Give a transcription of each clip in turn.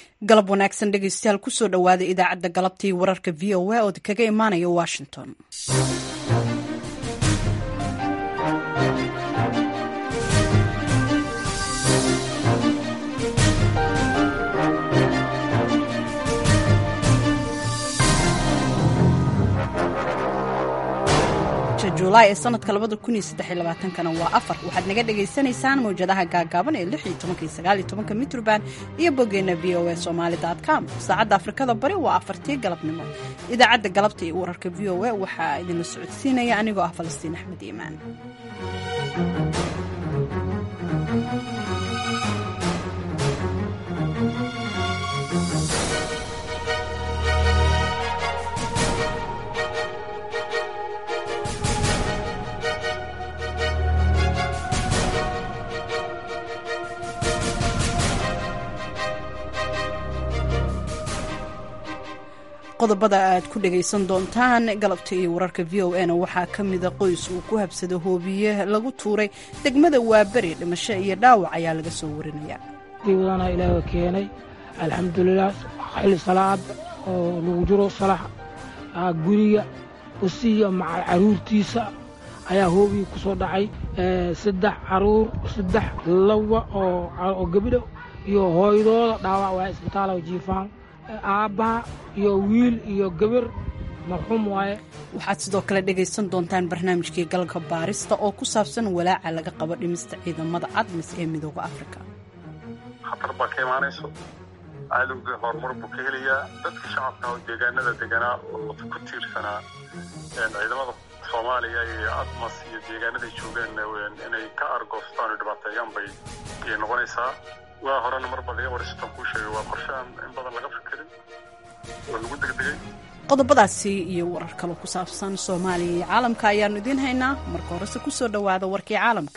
galab wanaagsan dhegeystayaal kusoo dhowaada idaacadda galabtii wararka v o a oo kaga imaanaya washington julaay ee sanadka kana waa afar waxaad naga dhagaysanaysaan mawjadaha gaagaaban ee mitrban iyo boggeenna v o a somalycom saacadda afrikada bari waa afartii galabnimo idaacadda galabta iyo wararka v o a waxaa idinla socodsiinaya anigoo ah falastiin axmed iimaan qodobada aad ku dhagaysan doontaan galabta iyo wararka v o na waxaa ka mida qoys uu ku habsado hoobiye lagu tuuray degmada waaberi dhimasho iyo dhaawac ayaa laga soo warinaya diiwadana ilaaha keenay alxamdulilah xilli salaada oo lagu jiro salax guriga usiya maca caruurtiisa ayaa hoobiga ku soo dhacay saddex caruur saddex lawa oo gebidho iyo hooydooda dhaawac waa isbitaala jiifaan aabbaha iyo wiil iyo gabar marxuum waaye waxaad sidoo kale dhegaysan doontaan barnaamijkii galka baarista oo ku saabsan walaaca laga qabo dhimista ciidamada admis ee midooda afrika khatar baa ka imaanayso cadowga horumar buu ka helayaa dadka shacabka oo deegaanada deganaa oo ku tiirsanaa ciidamada soomaaliya iyo admas iyo deegaanaday joogeen inay ka argoostaan oo dhibaateeyaan bay ayay noqonaysaa waa horena mar bal iga waristan kuu sheegay waa qorshe aan in badan laga fikirin oo lagu degdegay qodobadaasi iyo warar kale ku saabsan soomaaliya iyo caalamka ayaannu idiin haynaa marka horese ku soo dhowaada warkii caalamka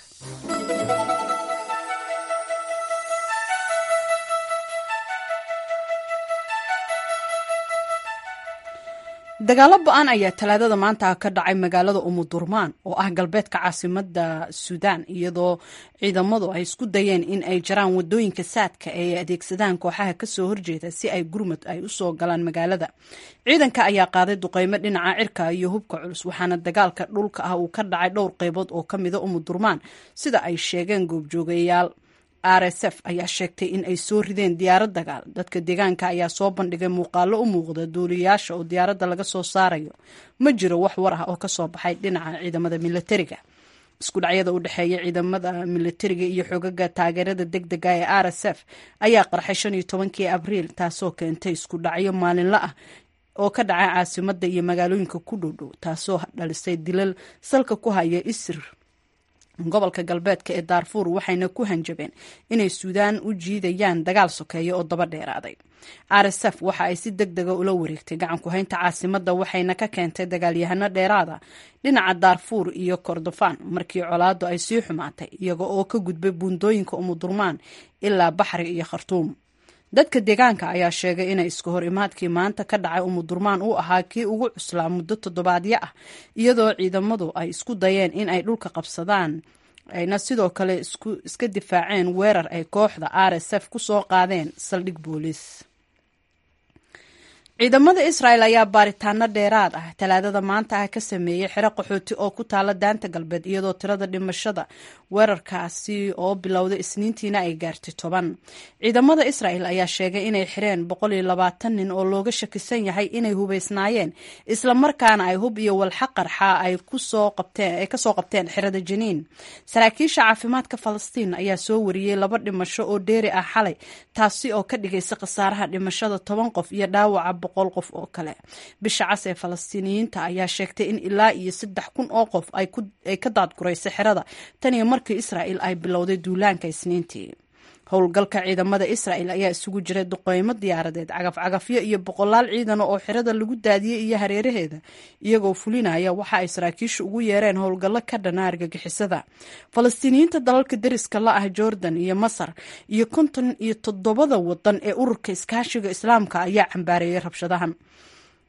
dagaalo ba-an ayaa talaadada maanta ka dhacay magaalada umudurmaan oo ah galbeedka caasimada suudaan iyadoo ciidamadu ay isku dayeen in ay jaraan wadooyinka saadka ee ay adeegsadaan kooxaha kasoo horjeeda si ay gurmud ay usoo galaan magaalada ciidanka ayaa qaaday duqeymo dhinaca cirka iyo hubka culus waxaana dagaalka dhulka ah uu ka dhacay dhowr qeybood oo ka mida umudurmaan sida ay sheegeen goobjoogayaal r s f ayaa sheegtay in ay soo rideen diyaarad dagaal dadka deegaanka ayaa soo bandhigay muuqaalo u muuqda duuliyayaasha oo diyaaradda laga soo saarayo ma jiro wax war ah oo kasoo baxay dhinaca ciidamada milatariga isku dhacyada u dhexeeya ciidamada milatariga iyo xogaga taageerada deg dega ee r s f ayaa qarxay shan iyo tobankii abriil taasoo keentay isku dhacyo maalinla ah oo ka dhacay caasimada iyo magaalooyinka ku dhowdhow taasoo dhalisay dilal salka ku haya isir gobolka galbeedka ee daarfuur waxayna ku hanjabeen inay suudaan u jiidayaan dagaal sokeeya oo daba dheeraaday r s f waxa ay si deg dega ula wareegtay gacan ku-haynta caasimada waxayna ka keentay dagaalyahano dheeraada dhinaca daarfuur iyo kordofaan markii colaadu ay sii xumaatay iyaga oo ka gudbay buundooyinka umudurmaan ilaa baxri iyo khartuum dadka deegaanka ayaa sheegay inay iska hor imaadkii maanta ka dhacay umudurmaan uu ahaa kii ugu cuslaa muddo toddobaadyo ah iyadoo ciidamadu ay isku dayeen in ay dhulka qabsadaan ayna sidoo kale iska difaaceen weerar ay kooxda r s f ku soo qaadeen saldhig booliis ciidamada israel ayaa baaritaano dheeraad ah talaadada maanta ah ka sameeyey xero qaxooti oo ku taala daanta galbeed iyadoo tirada dhimashada weerarkaasi oo bilowday isniintiina ay gaartay toban ciidamada israel ayaa sheegay inay xireen nin oo looga shakisan yahay inay hubeysnaayeen islamarkaana ay hub iyo walxa qarxa ay kasoo qabteen xerada janiin saraakiisha caafimaadka falastiin ayaa soo wariyey laba dhimasho oo dheeri ah xalay taasi oo ka dhigaysa khasaaraha dhimashada toban qof iyo dhaawaca boqol qof oo kale bisha cas ee falastiiniyiinta ayaa sheegtay in ilaa iyo saddex kun oo qof ay ka daadguraysay xerada tan iyo markii israa'il ay bilowday duulaanka isniintii howlgalka ciidamada israa'el ayaa isugu jiray duqeymo diyaaradeed cagafcagafyo iyo boqolaal ciidana oo xerada lagu daadiyey iyo hareeraheeda iyagoo fulinaya waxa ay saraakiishu ugu yeereen howlgallo ka dhana argagixisada falastiiniyiinta dalalka deriska la ah jordan iyo masar iyo konton iyo toddobada wadan ee ururka iskaashiga islaamka ayaa cambaareeyay rabshadahan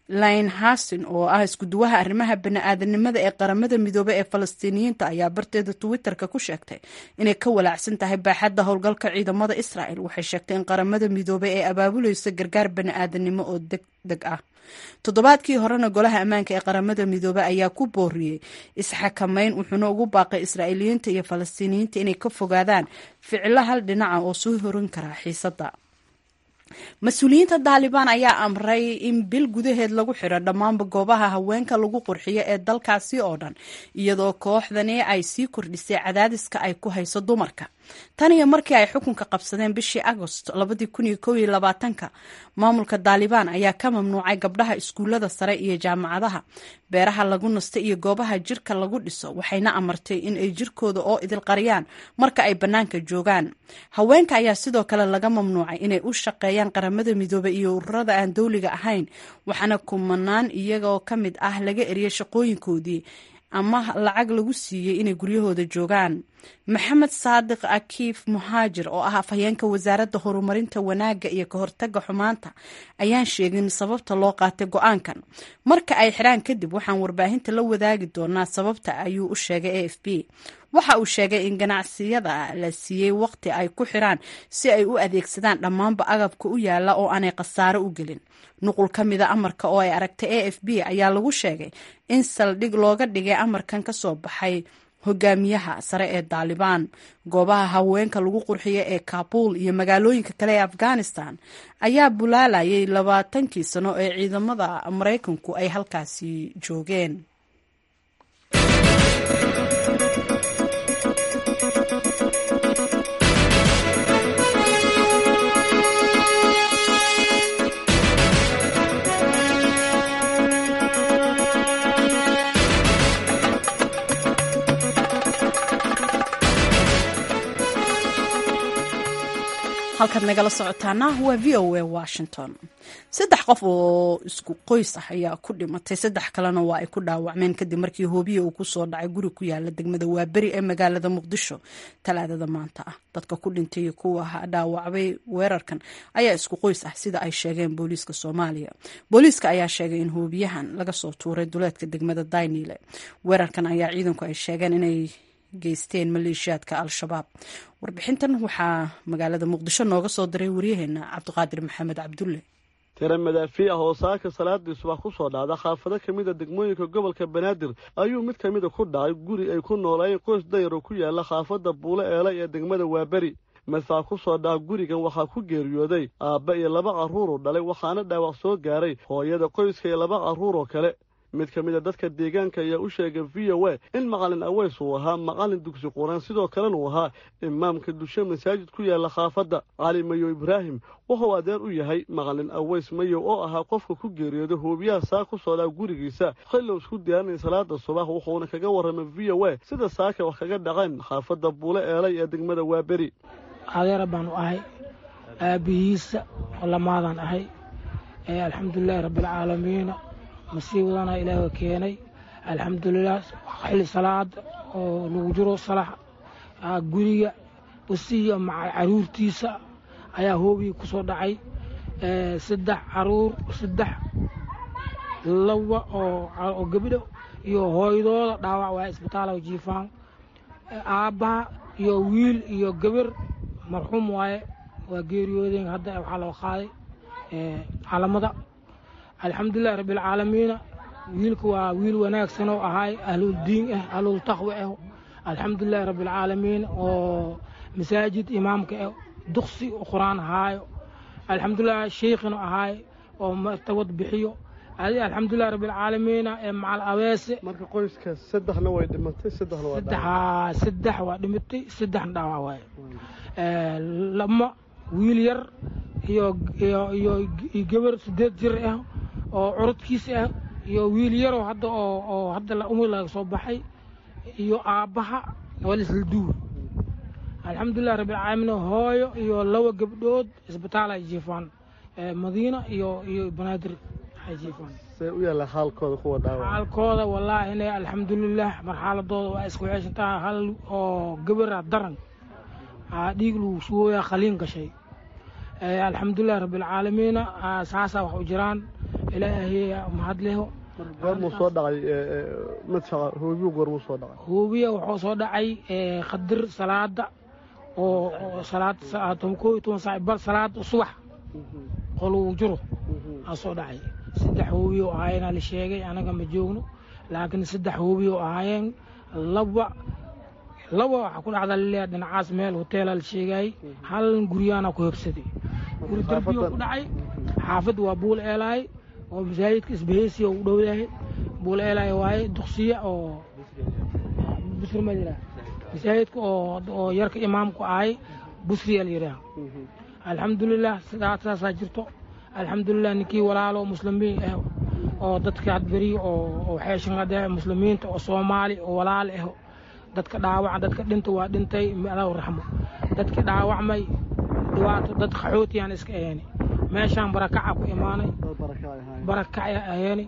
lin hasin oo ah iskuduwaha arrimaha bani-aadanimada ee qaramada midoobe ee falastiiniyiinta ayaa barteeda twitter-ka ku sheegtay inay ka walaacsan tahay baaxadda howlgalka ciidamada israel waxay sheegtay in qaramada midoobe ee abaabuleysa gargaar bani-aadanimo oo deg deg ah toddobaadkii horena golaha ammaanka ee qaramada midoobe ayaa ku booriyey isxakameyn wuxuuna ugu baaqay israa'iiliyiinta iyo falastiiniyiinta inay ka fogaadaan ficilo hal dhinaca oo soo horin kara xiisadda mas-uuliyiinta daalibaan ayaa amray in bil gudaheed lagu xidho dhammaanba goobaha haweenka lagu qurxiyo ee dalkaasi oo dhan iyadoo kooxdani ay sii kordhisay cadaadiska ay ku hayso dumarka tan iyo markii ay xukunka qabsadeen bishii agost ka maamulka daalibaan ayaa ka mamnuucay gabdhaha iskuullada sare iyo jaamacadaha beeraha lagu nasta iyo goobaha jirka lagu dhiso waxayna amartay in ay jirkooda oo idilqariyaan marka ay bannaanka joogaan haweenka ayaa sidoo kale laga mamnuucay inay u shaqeeyaan qaramada midoobe iyo ururada aan dowliga ahayn waxaana kumanaan iyagoo ka mid ah laga eriyay shaqooyinkoodii ama lacag lagu siiyey inay guryahooda joogaan maxamed saadiq akiif muhaajir oo ah afhayeenka wasaaradda horumarinta wanaagga iyo ka hortaga xumaanta ayaan sheegin sababta loo qaatay go-aankan marka ay xiraan kadib waxaan warbaahinta la wadaagi doonaa sababta ayuu u sheegay a f b waxa uu sheegay in ganacsiyada la siiyey waqti ay ku xiraan si ay u adeegsadaan dhammaanba agabka u yaala oo aanay khasaaro u gelin nuqul ka mida amarka oo ay aragtay a f b ayaa lagu sheegay in saldhig looga dhigay amarkan ka soo baxay hogaamiyaha sare ee daalibaan goobaha haweenka lagu qurxiyo ee kabuul iyo magaalooyinka kale ee afghanistan ayaa bulaalayay labaatankii sano ee ciidamada maraykanku ay halkaasi joogeen halkaad nagala socotaana waa v o a washington saddex qof oo isku qoys ah ayaa ku dhimatay saddex kalena waa ay ku dhaawacmeen kadib markii hoobiya uu kusoo dhacay guri ku yaala degmada waaberi ee magaalada muqdisho talaadada maanta ah dadka ku dhintay iyo kuwa dhaawacbay weerarkan ayaa isku qoys ah sida ay sheegeen booliiska soomaaliya booliiska ayaa sheegay in hoobiyahan laga soo tuuray duleedka degmada daynile weerarkan ayaa ciidanku ay sheegeen inay geysteen maleeshiyaadka al-shabaab warbixintan waxaa magaalada muqdisho nooga soo diray waryaheena cabdiqaadir maxamed cabdulle tira madaafiic ah oo saaka salaadii subax ku soo dhacda xaafado ka mid a degmooyinka gobolka banaadir ayuu mid ka mida ku dhacay guri ay ku noolaayeen qoys dayar oo ku yaala xaafadda buule eelay ee degmada waaberi madfac ku soo dhaca gurigan waxaa ku geeriyooday aabba iyo laba carruur oo dhalay waxaana dhaawac soo gaaray hooyada qoyska iyo laba carruur oo kale mid ka mid a dadka deegaanka ayaa u sheegay v o a in macalin aweys uu ahaa macalin dugsi quraan sidoo kalena uu ahaa imaamka dushe masaajid ku yaala khaafadda cali mayow ibraahim wuxuu adeer u yahay macalin aweys mayow oo ahaa qofka ku geeriyooda hoobiyaha saa ku soo dhaca gurigiisa xillow isku diyaarinay salaada subax wuxuuna kaga warramay v o a sida saaka wax kaga dhaceen xaafadda buule eelay ee degmada waaberi adeera baanu ahay aabbihiisa lamaadaan ahay alxamdulilaahi rabbialcaalamiina masiibadana ilaaha keenay alxamdulilah xilli salaada oo lagu jiro salax guriga usiiyo maca caruurtiisa ayaa hoobigii ku soo dhacay saddex caruur saddex laba oo gabdho iyo hooydooda dhaawac waa isbitaala jiifaan aabbaha iyo wiil iyo gabar marxuum waaye waa geeriyoodeen hadda waxaa loo qaaday calamada alxamdulilahi rabbialcaalamiina wiilka waa wiil wanaagsan oo ahaay ahlul diin ah ahlul taqwi ah alxamdulilahi rabbialcaalamiin oo masaajid imaamka ah duqsi qur-aan ahaayo alxamdulilah sheikhina ahaay oo martabad bixiyo adi alxamdulilahi rabbialcaalamiina ee macal abeese marka qoyska saddexna way dhimatay saddexna waa saddexa saddex waa dhimatay saddexna dhaawac waaye lama wiil yar iyo iyo iyo gabar sideed jir ah oo curudkiisa ah iyo wiil yaroo hadda oo oo hadda umar laga soo baxay iyo aabbaha waa laisla duur alxamdulilah rabbilcaalamiin hooyo iyo laba gabdhood isbitaal ay jiifaan madiina iyo iyo banaadir ay jiifaan see u yaalla xaalkooda kuwa dhaawac xaalkooda wallaahina alxamdulilah marxaladooda waa isku ceeshantaa hal oo gabara daran dhiig lagu sugooyaa khaliin gashay alxamdulilah rabbialcaalamiina saasaa wax u jiraan ilaahay mahad leho goormuu soo dhacay madfaca hoobiyu goormuu soo dhacay hoobiya wuxuu soo dhacay qadir salaada oo salaad koo iyo toban saac bar salaada subax qoluu jiro aa soo dhacay saddex hoobiya oo ahaayeenaa la sheegay anaga ma joogno laakiin saddex hoobiya oo ahaayeen laba laba waxaa ku dhacda laleeyahay dhinacaas meel hoteela la sheegayay hal guryaana ku hobsaday guri darbiyo ku dhacay xaafad waa buul eelaay oo masaajidka isbaheysiya u dhow yahay buul eelaay waaye duqsiya oo busri ma jiraa masaajidka oo oo yarka imaamku ahay busriya la yidhaah alxamdulilah sidaa saasaa jirto alxamdulilah ninkii walaalo muslimiin ah oo dadka hadberi oo xeeshanade muslimiinta oo soomaali oo walaal ah dadka dhaawaca dadka dhinta waa dhintay allahu raxmo dadka dhaawacmay dhibaato dad qaxootiyaan iska aheeni meeshaan barakaca ku imaanay barakacya aheeni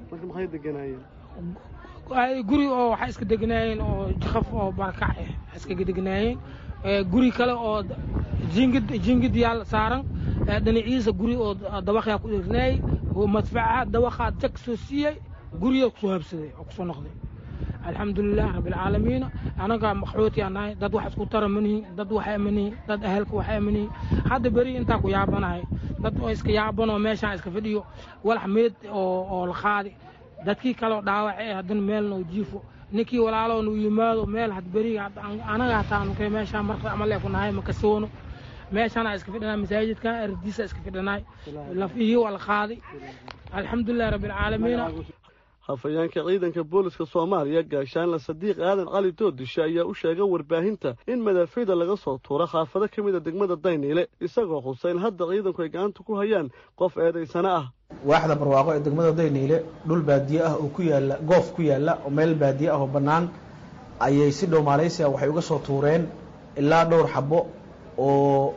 guri oo waxay iska degnaayeen oo jaqaf oo barakac ah iska degnaayeen guri kale oo jingid jingid yaal saaran dhinaciisa guri oo dabaqyaa ku dhirnaayay madfacaha dabaqaa jag soo siiyey guriya kusoo habsaday oo kusoo noqday alxamdulilah rabbilcaalamiina anaga maqxooti aan nahay dad wax isku tara manihin dad waxa manihin dad ahelka waxa manihin hadda beri intaa ku yaabanahay dad oo iska yaabanoo meeshaan iska fadhiyo walax meed oo oo la qaadi dadkii kaleo dhaawace haddana meelna u jiifo ninkii walaaloo nu yimaado meel had beriga anaga hataa nukay meeshaan marka amalee ku nahay makasoono meeshaana iska fidhanaa masaajidkan ardiisa iska fidhanaay lafihii waa la qaaday alxamdulilah rabbilcaalamiina hafayeenka ciidanka booliska soomaaliya gaashaanle sadiiq aadan cali doodishe ayaa u sheegay warbaahinta in madaafiida laga soo tuuro xaafado ka mida degmada dayniile isagoo xusa in hadda ciidanku ay gacanta ku hayaan qof eedaysana ah waaxda barwaaqo ee degmada dayniile dhul baadiye ah oo ku yaala goof ku yaalla oo meel baadiye ah oo bannaan ayay si dhow maaleysia waxay uga soo tuureen ilaa dhowr xabo oo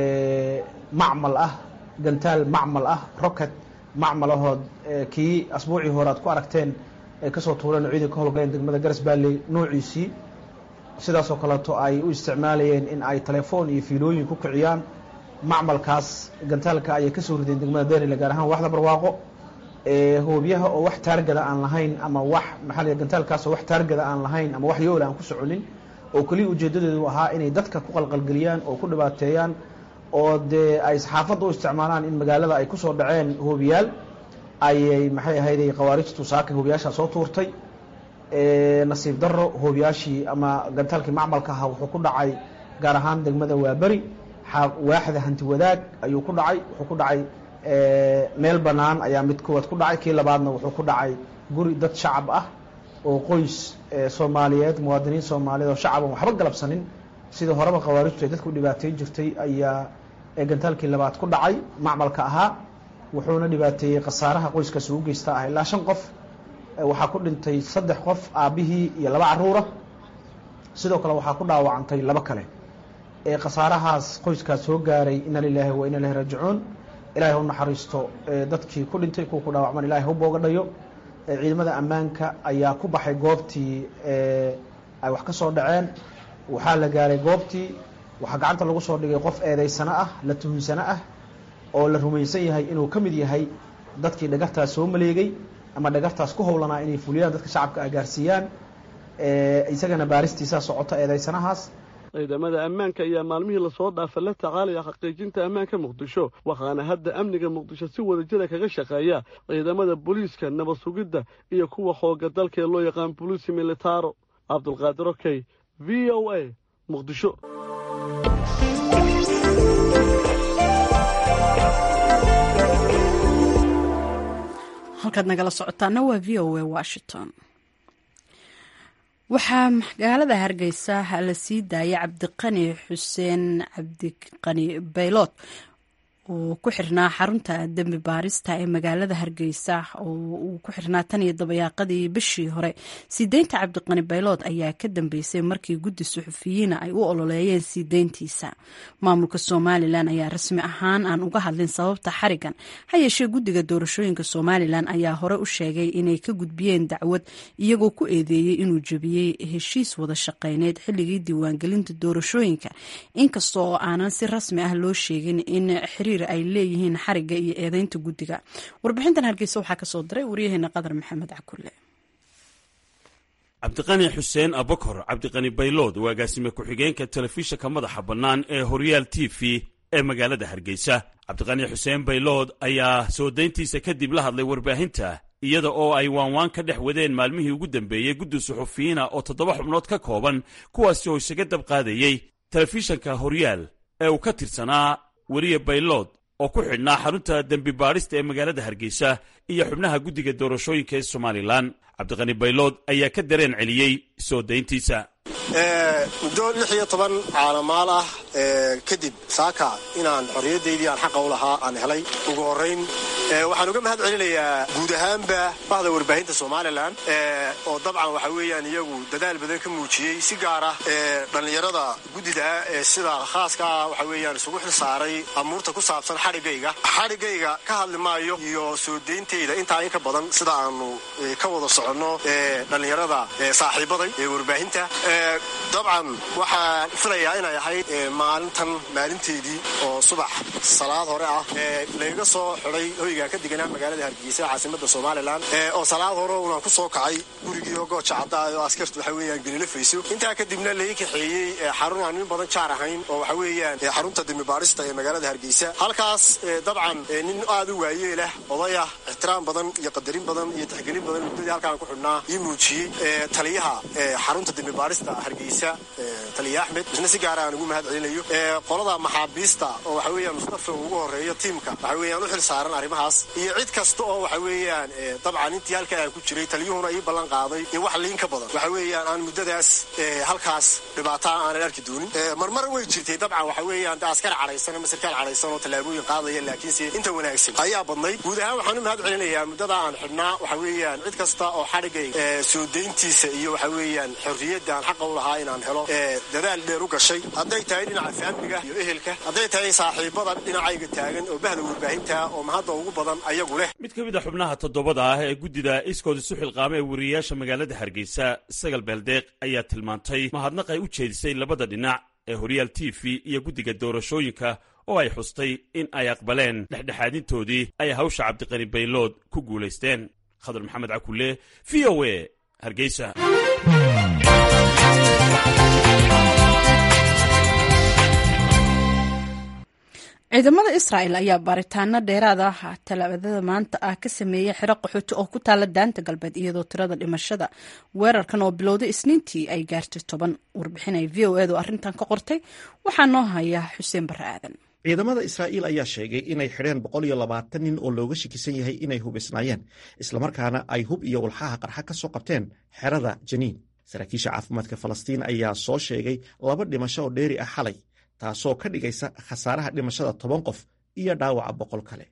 macmal ah gantaal macmal ah rocket macmal ahood kii asbuucii hore aad ku aragteen ay kasoo tuureen ciidan ka howlgaleen degmada garas baalley noociisii sidaasoo kaleeto ay u isticmaalayeen in ay telefoon iyo fiilooyin ku kiciyaan macmalkaas gantaalka ayay kasoo rideen degmada daynile gaar ahaan waxda barwaaqo hoobiyaha oo wax taargada aan lahayn ama wax maxaa la gantaalkaas oo wax taargada aan lahayn ama wax yoola aan ku soconin oo keliya ujeedadeedu ahaa inay dadka ku qalqalgeliyaan oo ku dhibaateeyaan oo dee ay saxaafadda u isticmaalaan in magaalada ay kusoo dhaceen hoobiyaal ayay maxay ahayday khawaarijtu saaka hoobiyaashaa soo tuurtay nasiib daro hoobiyaashii ama gantaalkii macmalka ahaa wuxuu ku dhacay gaar ahaan degmada waaberi waaxda hanti wadaag ayuu ku dhacay wuxuu ku dhacay meel bannaan ayaa mid koowaad ku dhacay kii labaadna wuxuu ku dhacay guri dad shacab ah oo qoys soomaaliyeed muwaadiniin soomaaliyeed oo shacab aan waxba galabsanin sidii horeba khawaarijtu ay dadku dhibaateyn jirtay ayaa gantaalkii labaad ku dhacay macmalka ahaa wuxuuna dhibaateeyey khasaaraha qoyskaasi u geysta ah ilaa shan qof waxaa ku dhintay saddex qof aabbihii iyo laba caruura sidoo kale waxaa ku dhaawacantay laba kale khasaarahaas qoyskaas soo gaaray ina lilaahi wa ina ilahi raajicuun ilahay ha u naxariisto dadkii ku dhintay kuwa ku dhaawacman ilahay ha u booga dhayo ciidamada ammaanka ayaa ku baxay goobtii ay wax ka soo dhaceen waxaa la gaaray goobtii waxaa gacanta lagu soo dhigay qof eedaysano ah la tuhunsano ah oo la rumaysan yahay inuu ka mid yahay dadkii dhagartaas soo maleegay ama dhagartaas ku howlanaa inay fuliyaan dadka shacabka ah gaarsiiyaan isagana baaristiisaa socota eedaysanahaas ciidamada ammaanka ayaa maalmihii lasoo dhaafa la tacaalaya xaqiijinta ammaanka muqdisho waxaana hadda amniga muqdisho si wadajira kaga shaqeeya ciidamada booliiska nabad sugidda iyo kuwa xooga dalka ee loo yaqaan boliisi militaro cabdulqaadir okey v o a muqdisho halkaad nagala socotaana waa v o a washington waxaa magaalada hargeysa la sii daayay cabdiqani xuseen cabdiqani baylood oo ku xirnaa xarunta dembi baarista ee magaalada hargeysa oo uu ku xirnaa tan iyo dabayaaqadii bishii hore sii deynta cabdiqani baylood ayaa ka dambeysay markii guddi suxufiyiina ay u ololeeyeen sii deyntiisa maamulka somalilan ayaa rasmi ahaan aan uga hadlin sababta xarigan ha yeeshee guddiga doorashooyinka somalilan ayaa hore u sheegay inay ka gudbiyeen dacwad iyagoo ku eedeeyey inuu jebiyey heshiis wada shaqeyneed xilligii diiwaangelinta doorashooyinka inkasta oo aanan si rasmi ah loo sheegin in xiriir xiriir ay leeyihiin xariga iyo eedeynta guddiga warbixintan hargeysa waxaa kasoo diray waryaheena qadar maxamed cakulle cabdiqani xuseen abokor cabdiqani baylood waa agaasime ku-xigeenka telefishinka madaxa bannaan ee horyaal t v ee magaalada hargeysa cabdiqani xuseen baylood ayaa soo dayntiisa kadib la hadlay warbaahinta iyada oo ay waanwaan ka dhex wadeen maalmihii ugu dambeeyey guddi suxufiyiina oo toddoba xubnood ka kooban kuwaasi oo isaga dab qaadayey telefishanka horyaal ee uu ka tirsanaa weriye baylood oo ku xidhnaa xarunta dembi baadhista ee magaalada hargeysa iyo xubnaha guddiga doorashooyinka ee somalilan cabdiqani baylood ayaa ka dareen celiyey soo dayntiisa muddo lix iyo toban caalamaal ah kadib saaka inaan xorriyaddaydii aan xaqa u lahaa aan helay ugu horrayn waxaan uga mahad celinayaa guud ahaanba bahda warbaahinta somalilan oo dabcan waxa weeyaan iyagu dadaal badan ka muujiyey si gaar ah dhallinyarada guddida ah ee sida khaaska ah waxa weeyaan isugu xil saaray amuurta ku saabsan xadhigayga xadhigayga ka hadli maayo iyo soo deyntayda intaa in ka badan sida aanu ka wada soconno dhallinyarada saaxiibaday ee warbaahinta dabcan waxaan filayaa inay ahayd maalintan maalinteedii oo subax salaad hore ah layga soo xiday hoygaan ka deganaa magaalada hargeysa caasimada somalilan oo salaad hore unaan ku soo kacay gurigii oo gooja cadda oo askartu waxa weeyaan gelila fayso intaa kadibna lai kaxeeyey xarun aan nin badan jaar ahayn oo waxa weeyaan xarunta dembibaarista ee magaalada hargeysa halkaas dabcan nin aad u waayeelah odayah ixtiraam badan iyo qadarin badan iyo taxgelin badan muddadii halkaan ku xidhnaa ii muujiyey taliyaha xarunta dembibaarista hargeysa taliya axmed isna si gaara aan ugu mahad celinayo qolada maxaabiista oo waxa weeyaan mustafa ugu horeeyo tiimka waxa weeyaan u xil saaran arrimahaas iyo cid kasta oo waxa weeyaan dabcan intii halkaa aan ku jiray taliyuhuna ii ballan qaaday in wax liin ka badan waxa weeyaan aan muddadaas halkaas dhibaataa aanan arki doonin marmar way jirtay dabcan waxa weeyaan askar cadhaysan ama sarkaal cadhaysan oo tallaabooyin qaadaya laakiinse inta wanaagsan ayaa badnayd guud ahaan waxaan u mahad celinayaa muddada aan xidhnaa waxa weeyaan cid kasta oo xadhigay soo deyntiisa iyo waxa weeyaan xorriyadda aan xaqa u lahaa inaan helo dadaal dheer u gashay hadday tahay dhinaca faamliga iyo ehelka hadday tahay saaxiibada dhinacayga taagan oo bahda warbaahinta oo mahadda ugu badan ayagu leh mid ka mid a xubnaha toddobada ah ee guddida iskood isu xilqaama ee weriyayaasha magaalada hargeysa sagal beeldeeq ayaa tilmaantay mahadnaq ay u jeedisay labada dhinac ee horyaal t v iyo guddiga doorashooyinka oo ay xustay in ay aqbaleen dhexdhexaadintoodii ay hawsha cabdiqani baylood ku guulaysteen khadar maxamed cakulle v o e hargeysa ciidamada israa'el ayaa baaritaano dheeraad ah talaadada maanta ah ka sameeyey xero qaxooti oo ku taala daanta galbeed iyadoo tirada dhimashada weerarkan oo bilowday isniintii ay gaartay toban warbixinay v o edu arrintan ka qortay waxaa noo haya xuseen barre aadan ciidamada israa'iil ayaa sheegay inay xidheen boqol iyo labaatan nin oo looga shakisan yahay inay hubisnaayeen islamarkaana ay hub iyo walxaha qarxa ka soo qabteen xerada janiin saraakiisha caafimaadka falastiin ayaa soo sheegay laba dhimasho oo dheeri ah xalay taasoo ka dhigaysa khasaaraha dhimashada toban qof iyo dhaawaca boqol kale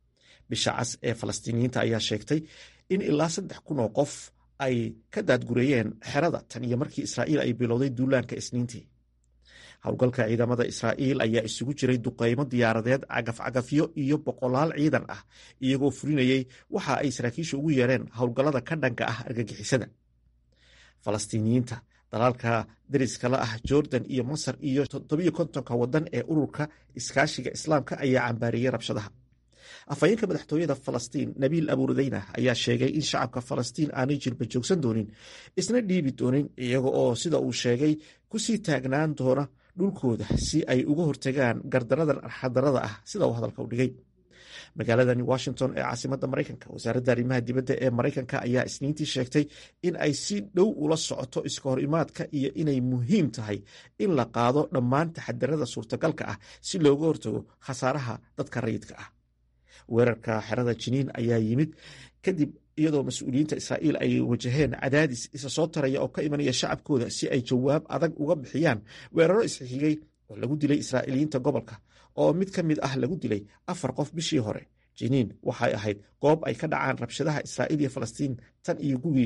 bisha cas ee falastiiniyiinta ayaa sheegtay in ilaa saddex kun oo qof ay ka daadgureeyeen xerada tan iyo markii israa'iil ay bilowday duulaanka isniintii howlgalka ciidamada israa'iil ayaa isugu jiray duqaymo diyaaradeed cagafcagafyo iyo boqolaal ciidan ah iyagoo fulinayey waxa ay saraakiisha ugu yeereen howlgallada ka dhanka ah argagixisada falastiiniyiinta dalaalka dariskala ah jordan iyo masar iyo toddobiyo kontonka waddan ee ururka iskaashiga islaamka ayaa cambaariyey rabshadaha afhayeenka madaxtooyada falastiin nabiil abuurdeyna ayaa sheegay in shacabka falastiin aanay jirba joogsan doonin isna dhiibi doonin iyaga oo sida uu sheegay kusii taagnaan doona dhulkooda si ay uga hortagaan gardaradan arxadarada ah sida uu hadalka u dhigay magaaladani washington ee caasimada maraykanka wasaaradda arrimaha dibadda ee maraykanka ayaa isniintii sheegtay in ay si dhow ula socoto iska hor imaadka iyo inay muhiim tahay in la qaado dhammaan taxadarada suurtagalka ah si looga hortago khasaaraha dadka rayidka ah weerarka xerada jiniin ayaa yimid kadib iyadoo mas-uuliyiinta israa'iil ay wajaheen cadaadis isa soo taraya oo ka imanaya shacabkooda si ay jawaab adag uga bixiyaan weeraro isxigay oo lagu dilay israa'iiliyiinta gobolka oo mid ka mid ah lagu dilay afar qof bishii hore jiniin waxay ahayd goob ay ka dhacaan rabshadaha israa'iil iyo falastiin tan iyo gugii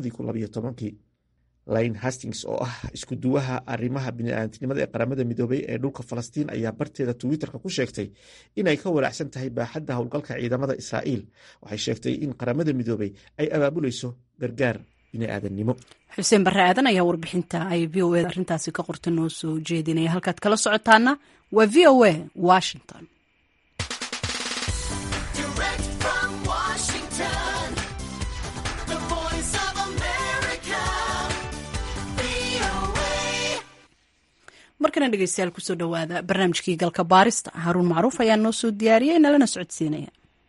labadii line hastings oo ah isku duwaha arrimaha bini'aadamtinimada ee qaramada midoobay ee dhulka falastiin ayaa barteeda twitterka ku sheegtay inay ka walaacsan tahay baaxadda howlgalka ciidamada israa'iil waxay sheegtay in qaramada midoobay ay abaabulayso gargaar bini'aadamnimo xuseen barre aadan ayaa warbixinta ay v o e arrintaasi ka qorta noo soo jeedinaya halkaad kala socotaana waa v o a washington markana dhegeystayaal kusoo dhowaada barnaamijkii galka baarista haruun macruuf ayaa noo soo diyaariyey nalana socodsiinaya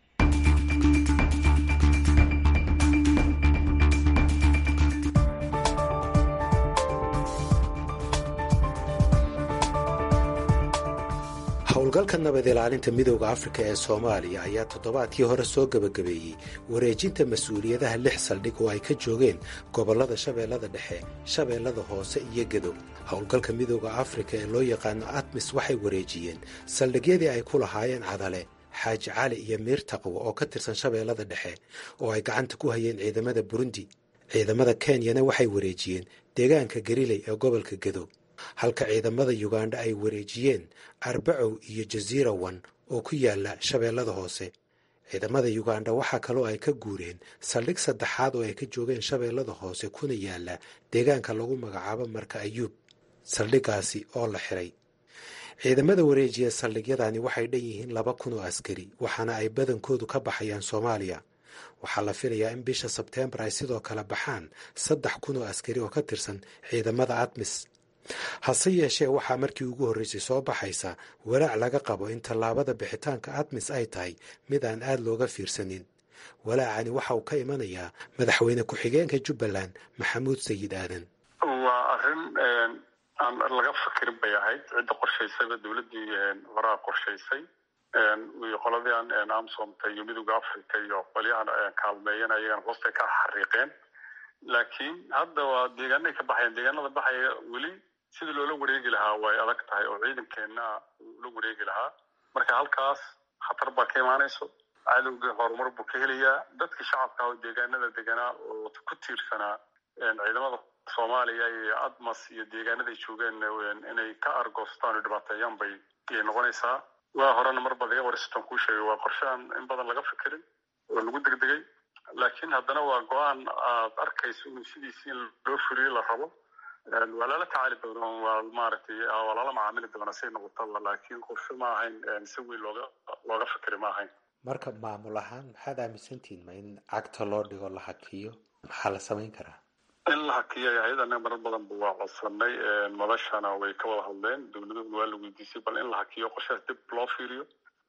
howlgalka nabad ilaalinta midooda afrika ee soomaaliya ayaa toddobaadkii hore soo gebagabeeyey wareejinta mas-uuliyadaha lix saldhig oo ay ka joogeen gobollada shabeellada dhexe shabeellada hoose iyo gedow howlgalka midooda afrika ee loo yaqaano atmis waxay wareejiyeen saldhigyadii ay ku lahaayeen cadale xaaji cali iyo miir taqwo oo ka tirsan shabeellada dhexe oo ay gacanta ku hayeen ciidamada burundi ciidamada kenyana waxay wareejiyeen deegaanka gariley ee gobolka gedow halka ciidamada yugandha ay wareejiyeen arbacow iyo jasiira wan oo ku yaala shabeellada hoose ciidamada yugandha waxaa kaloo ay ka guureen saldhig saddexaad oo ay ka joogeen shabeellada hoose kuna yaala deegaanka lagu magacaabo marka ayuub saldhiggaasi oo la xiray ciidamada wareejiya saldhigyadani waxay dhan yihiin laba kun oo askari waxaana ay badankoodu ka baxayaan soomaaliya waxaa la filayaa in bisha sebteembar ay sidoo kale baxaan saddex kun oo askari oo ka tirsan ciidamada atmis hase yeeshee waxaa markii ugu horreysay soo baxaysa walaac laga qabo in tallaabada bixitaanka atmis ay tahay mid aan aad looga fiirsanin walaacani waxa uu ka imanayaa madaxweyne ku-xigeenka jubbaland maxamuud sayid aadan waa arrin aan laga fakirin bay ahayd cidda qorshaysayba dowladdii horaa qorshaysay iyo qoladii amsomta iyo midooda africa iyo qolyahan kaalmeeyan ayagana hoostay ka xariiqeen laakiin hadda waa deegaanay ka baxayaan deegaanada baxaya weli sidii loola wareegi lahaa way adag tahay oo ciidankeenna ula wareegi lahaa marka halkaas khatar baa ka imaanayso cadowgii horumar buu ka helayaa dadkii shacabka oo deegaanada deganaa oo ku tiirsanaa ciidamada soomaaliya iyo admas iyo deegaanaday joogeen inay ka argoostaan oo dhibaateeyaan bay noqonaysaa waa horena mar bad iga wariston kuu sheegay waa qorshe aan in badan laga fikirin oo lagu degdegay laakiin haddana waa go-aan aad arkayso in sidiisi in loo furiyo la rabo waa lala tacaali doona waa maaragtay waa lala macaamili doona say noqotaba laakiin qorshe ma ahayn si weyn looga looga fikiri ma ahayn marka maamul ahaan maxaad aaminsantihin ma in cagta loo dhigo la hakiyo maxaa la samayn karaa in la hakiyo hay-ad anaga marar badanba waa codsanay madashana way ka wada hadleen dowladahuna waa la weydiisay bal in la hakiyo qorshahaas dib loo fiiriyo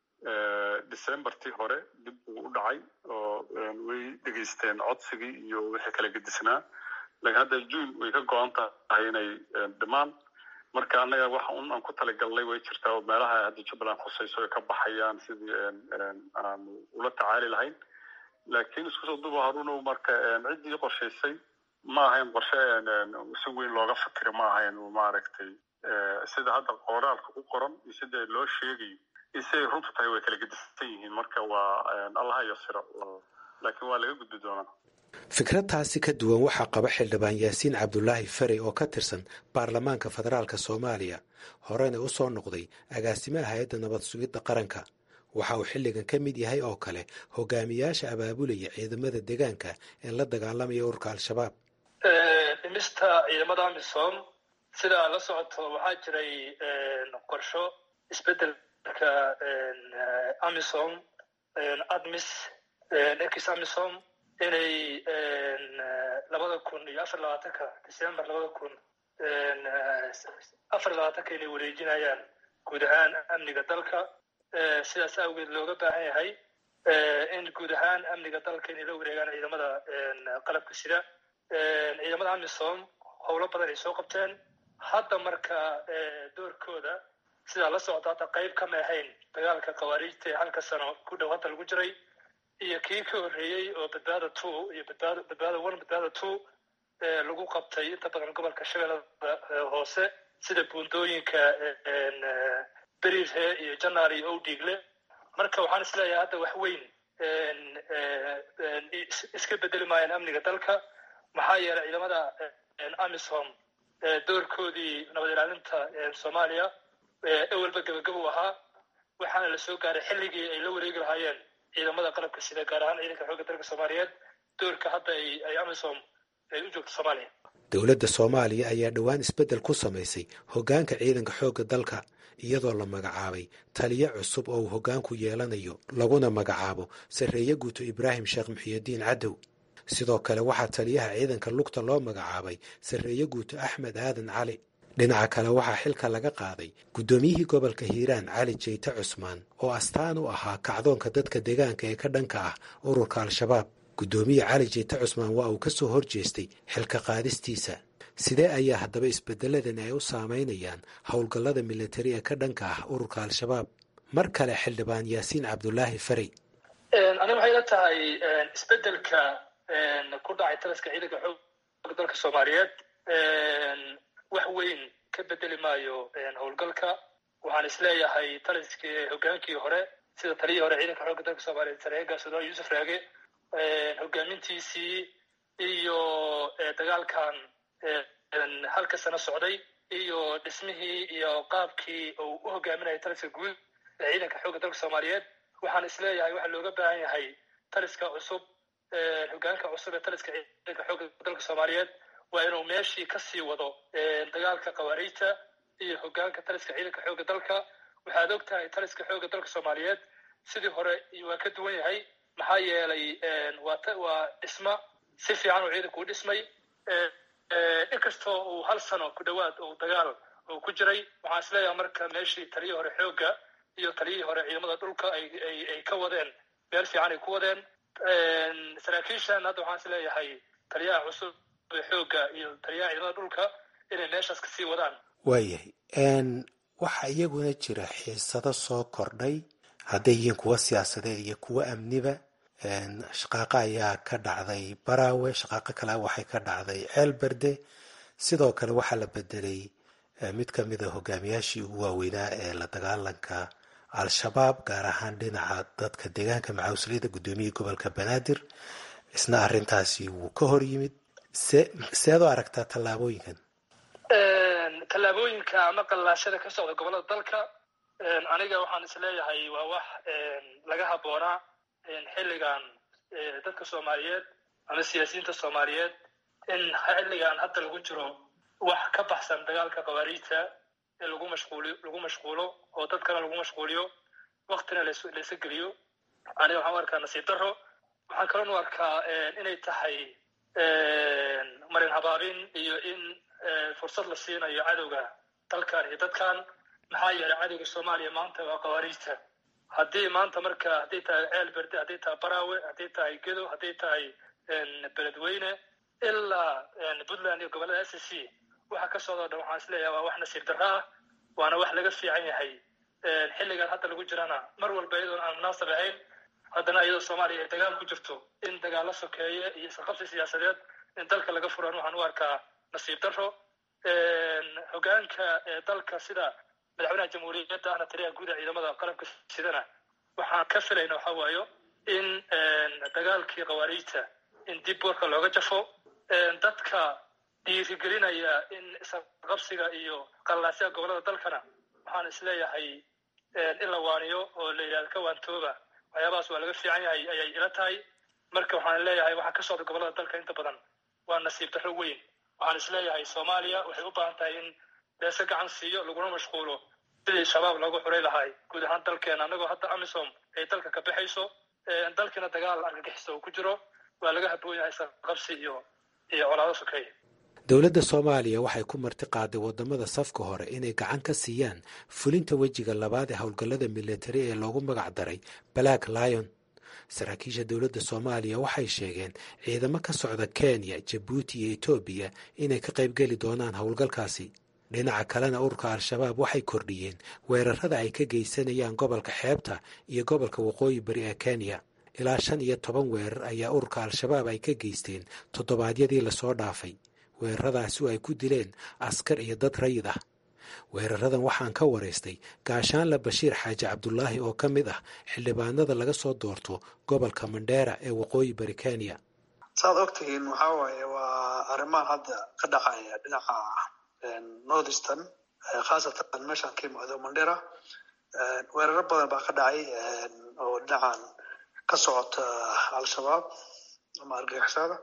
decembertii hore dib buu u dhacay oo way dhegeysteen codsigii iyo wixii kala gedisnaa laakiin hadda june way ka go-an tahay inay dhimaan marka annaga waxa un aan ku talagalnay way jirtaa oo meelaha hadda jubbaland khusayso ay ka baxayaan sidii aanu ula tacaali lahayn laakiin isku soo duba harunow marka ciddii qorshaysay ma ahayn qorshe si weyn looga fikira ma ahayn maaragtay sida hadda qoraalka ku qoran iyo sida loo sheegayo iyo siday runtu tahay way kala gedisan yihiin marka waa allaha yasiro laakiin waa laga gudbi doonaa fikradtaasi ka duwan waxaa qaba xildhibaan yaasiin cabdulaahi farey oo ka tirsan baarlamaanka federaalka soomaaliya horena u soo noqday agaasimaha hay-adda nabad sugidda qaranka waxa uu xilligan ka mid yahay oo kale hogaamiyaasha abaabulaya ciidamada deegaanka ee la dagaalamaya ururka al-shabaab dhimista ciidamada amisom sida la socoto waxaa jiray qorsho isbedelka amisom admis ex amisom inay labada kun iyo afar labaatanka december labada kun afar labaatanka inay wareejinayaan guud ahaan amniga dalka sidaas awgeed looga baahan yahay in guud ahaan amniga dalka inay la wareegaan ciidamada qalabka sida ciidamada amisom howlo badan ay soo qabteen hadda marka doorkooda sidaa la socda hadda qayb kama ahayn dagaalka khawaariijta ee halka sano ku dhow hadda lagu jiray iyo kii ka horreeyey oo badbaada two iyo badbaada badbaada one badbaada two lagu qabtay inta badan gobolka shabeellada hoose sida buundooyinka beriirhe iyo janaal iyo owdiigle marka waxaan isleeyahay hadda wax weyn iska bedeli maayaan amniga dalka maxaa yeelay ciidamada amisom doorkoodii nabad ilaalinta soomaaliya ewelba gebagabo ahaa waxaana la soo gaaray xilligii ay la wareegi lahaayeen ciidamada qalabka sida gaar ahaan ciidanka xoogga dalka soomaaliyeed doorka hadda ay amisom ay u joogto soomaaliya dowladda soomaaliya ayaa dhowaan isbeddel ku samaysay hoggaanka ciidanka xoogga dalka iyadoo la magacaabay taliyo cusub oo uu hoggaanku yeelanayo laguna magacaabo sarreeye guuto ibraahim sheekh muxiyidiin cadow sidoo kale waxaa taliyaha ciidanka lugta loo magacaabay sarreeye guuto axmed aadan cali dhinaca kale waxaa xilka laga qaaday guddoomiyihii gobolka hiiraan cali jeyte cusmaan oo astaan u ahaa kacdoonka dadka deegaanka ee ka dhanka ah ururka al-shabaab guddoomiye cali jeyte cusmaan waa uu ka soo horjeestay xilka qaadistiisa sidee ayaa haddaba isbedeladani ay u saameynayaan howlgallada militari ee ka dhanka ah ururka al-shabaab mar kale xildhibaan yaasiin cabdulaahi farey aniga waxay la tahay isbedelka ku dhacay taliska ciidanka xooga dalka soomaaliyeed wax weyn ka bedeli maayo howlgalka waxaan isleeyahay taliskii hogaankii hore sida taliyii hore ciidanka xooga dalka soomaaliyeed sareega sudan yuusuf raage hogaamintiisii iyo dagaalkan halka sano socday iyo dhismihii iyo qaabkii uu u hogaaminayay taliska guud ee ciidanka xooga dalka soomaaliyeed waxaan isleeyahay waxaa looga baahan yahay taliska cusub hogaanka cusub ee taliska ciidanka xooga dalka soomaaliyeed waa inuu meeshii kasii wado dagaalka khawaariijta iyo hogaanka taliska ciidanka xooga dalka waxaad og tahay taliska xooga dalka soomaaliyeed sidii hore waa ka duwan yahay maxaa yeelay waa dhisma si fiican uu ciidanku u dhismay inkastoo uu hal sano ku dhowaad uu dagaal uu ku jiray waxaan isleeyahay marka meeshii taliyii hore xooga iyo taliyihii hore ciidamada dhulka ay ka wadeen meel fiican ay ku wadeen saraakiishan hadda waxaan is leeyahay taliyaha cusub ee xooga iyo taliyaha ciidamada dhulka inay meeshaas kasii wadaan waayahay waxaa iyaguna jira xiisado soo kordhay hadday yihiin kuwa siyaasadeed iyo kuwa amniba shaqaaqo ayaa ka dhacday baraawe shaqaaqo kale waxay ka dhacday ceelberde sidoo kale waxaa la bedelay mid ka mida hogaamiyaashii ugu waaweynaa ee la dagaalanka al-shabaab gaar ahaan dhinaca dadka deegaanka macawsliyada guddoomiyihii gobolka banaadir isna arrintaasi wuu ka hor yimid se seed u aragtaa tallaabooyinkan tallaabooyinka ama qallaashada ka socda gobollada dalka aniga waxaan is leeyahay waa wax laga habboonaa xilligan dadka soomaaliyeed ama siyaasiyiinta soomaaliyeed in xilligan hadda lagu jiro wax ka baxsan dagaalka khawaariijta in lagu mashquuli lagu mashquulo oo dadkana lagu mashquuliyo waktina laysa geliyo aniga waxaan u arkaa nasiib daro waxaan kaloo u arkaa inay tahay marin habaabin iyo in fursad la siinayo cadowga dalkan iyo dadkan maxaa yeelay cadowga soomaaliya maanta waa khawaariijta haddii maanta marka hadday tahay ceel berde hadday tahay baraawe hadday tahay gedo hadday tahay beledweyne ilaa puntland iyo gobollada s c waxa ka socdoo dhan waxaan isleeyahay waa wax nasiib darro ah waana wax laga fiican yahay xilligan hadda lagu jirana mar walba iyadoon aan munaasab ahayn haddana iyadoo soomaaliya ay dagaal ku jirto in dagaalo sokeeye iyo isqabsi siyaasadeed in dalka laga furan waxaan u arkaa nasiib darro hogaanka dalka sida madaxweynaha jamhuuriyadda ahna taliyaha guud ee ciidamada qalabka sidana waxaan ka filayna waxa waayo in dagaalkii khawaariijta in dib warka looga jafo dadka dhiirigelinaya in isqabsiga iyo qallaasyaha gobollada dalkana waxaan isleeyahay in la waaniyo oo la yidhahdo ka waantooba waxyaabahaas waa laga fiican yahay ayay ila tahay marka waxaan leeyahay waxaa ka socda gobollada dalka inta badan waa nasiib darro weyn waxaan isleeyahay soomaaliya waxay u baahan tahay in beese gacan siiyo laguna mashquulo sidii shabaab loogu xuray lahay guud ahaan dalkeena annagoo hadda amisom ay dalka ka baxayso dalkiina dagaal argagixisa uu ku jiro waa laga habboon yahay isqabsi iyo iyo colaado sokeeye dowladda soomaaliya waxay ku marti qaaday waddamada safka hore inay gacan ka siiyaan fulinta wejiga labaad ee howlgallada militari ee loogu magac daray black lion saraakiisha dowladda soomaaliya waxay sheegeen ciidamo ka socda kenya jabuuti iyo etoobiya inay ka qaybgeli doonaan howlgalkaasi dhinaca kalena ururka al-shabaab waxay kordhiyeen weerarada ay ka geysanayaan gobolka xeebta iyo gobolka waqooyi bari ee kenya ilaa shan iyo toban weerar ayaa ururka al-shabaab ay ka geysteen toddobaadyadii lasoo dhaafay weeraradaasi oo ay ku dileen askar iyo dad rayid ah weeraradan waxaan ka waraystay gaashaanle bashiir xaaji cabdulaahi oo ka mid ah xildhibaanada laga soo doorto gobolka mandheera ee waqooyi bari kenya saad ogtihiin waxaa waaye waa arrimahan hadda ka dhacaya dhinaca northeastern khaasatan meeshaan ka yimaado mandheera weeraro badan baa ka dhacay oo dhinacan ka socota al-shabaab ama argagixisada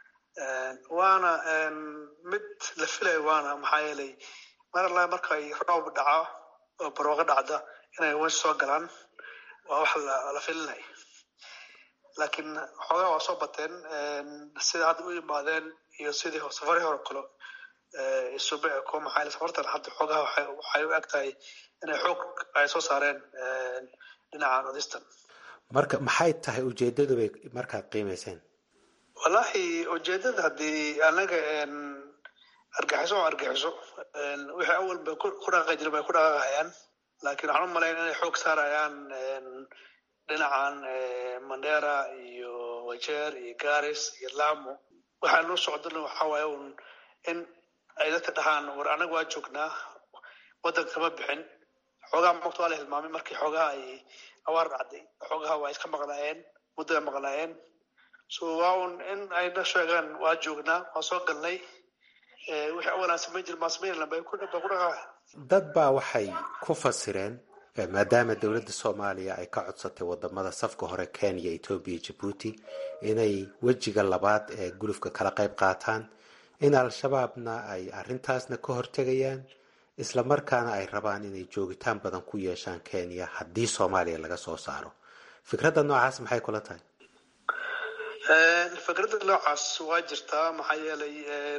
waana mid la filayo waana maxaa yeelay mar alla markay roob dhaco oo barwaaqo dhacda inay wen soo galaan waa wax la filinay laakiin xoogaa waa soo bateen sida hadda u yimaadeen iyo sidii safarii hore kale isube eko maxaa safartan hadda xoogaha waxay u eg tahay inay xoog ay soo saareen dhinaca northeastern marka maxay tahay ujeedadu bay markaad qiimayseen wallahi ujeedada haddii anaga argaxiso oo argaxiso wixii awal bay ku dhaqaqi jiren bay ku dhaqaqayaan laakiin waxaan u malayn inay xoog saarayaan dhinacan mandera iyo wajeer iyo garis iyo lamo waxaa noo socdana waxaa waaye un in ay dadka dhahaan war anaga waa joognaa waddanka kama bixin xoogaha mogta waa la hilmaamay markii xoogaha ay awaar dhacday xoogaha waa iska maqnaayeen muddaa maqnaayeen so waa un in ayna sheegaan waa joognaa waa soo galnay wixii awalaan samayn jir maa samayn bay ku dhaqaa dad baa waxay ku fasireen maadaama dowladda soomaaliya ay ka codsatay wadamada safka hore kenya etoobiya jabuuti inay wejiga labaad ee gulufka kala qayb qaataan in al-shabaabna ay arrintaasna ka hortegayaan islamarkaana ay rabaan inay joogitaan badan ku yeeshaan kenya haddii soomaaliya laga soo saaro fikradda noocaas maxay kula tahay fikradda noocaas waa jirtaa maxaa yeelay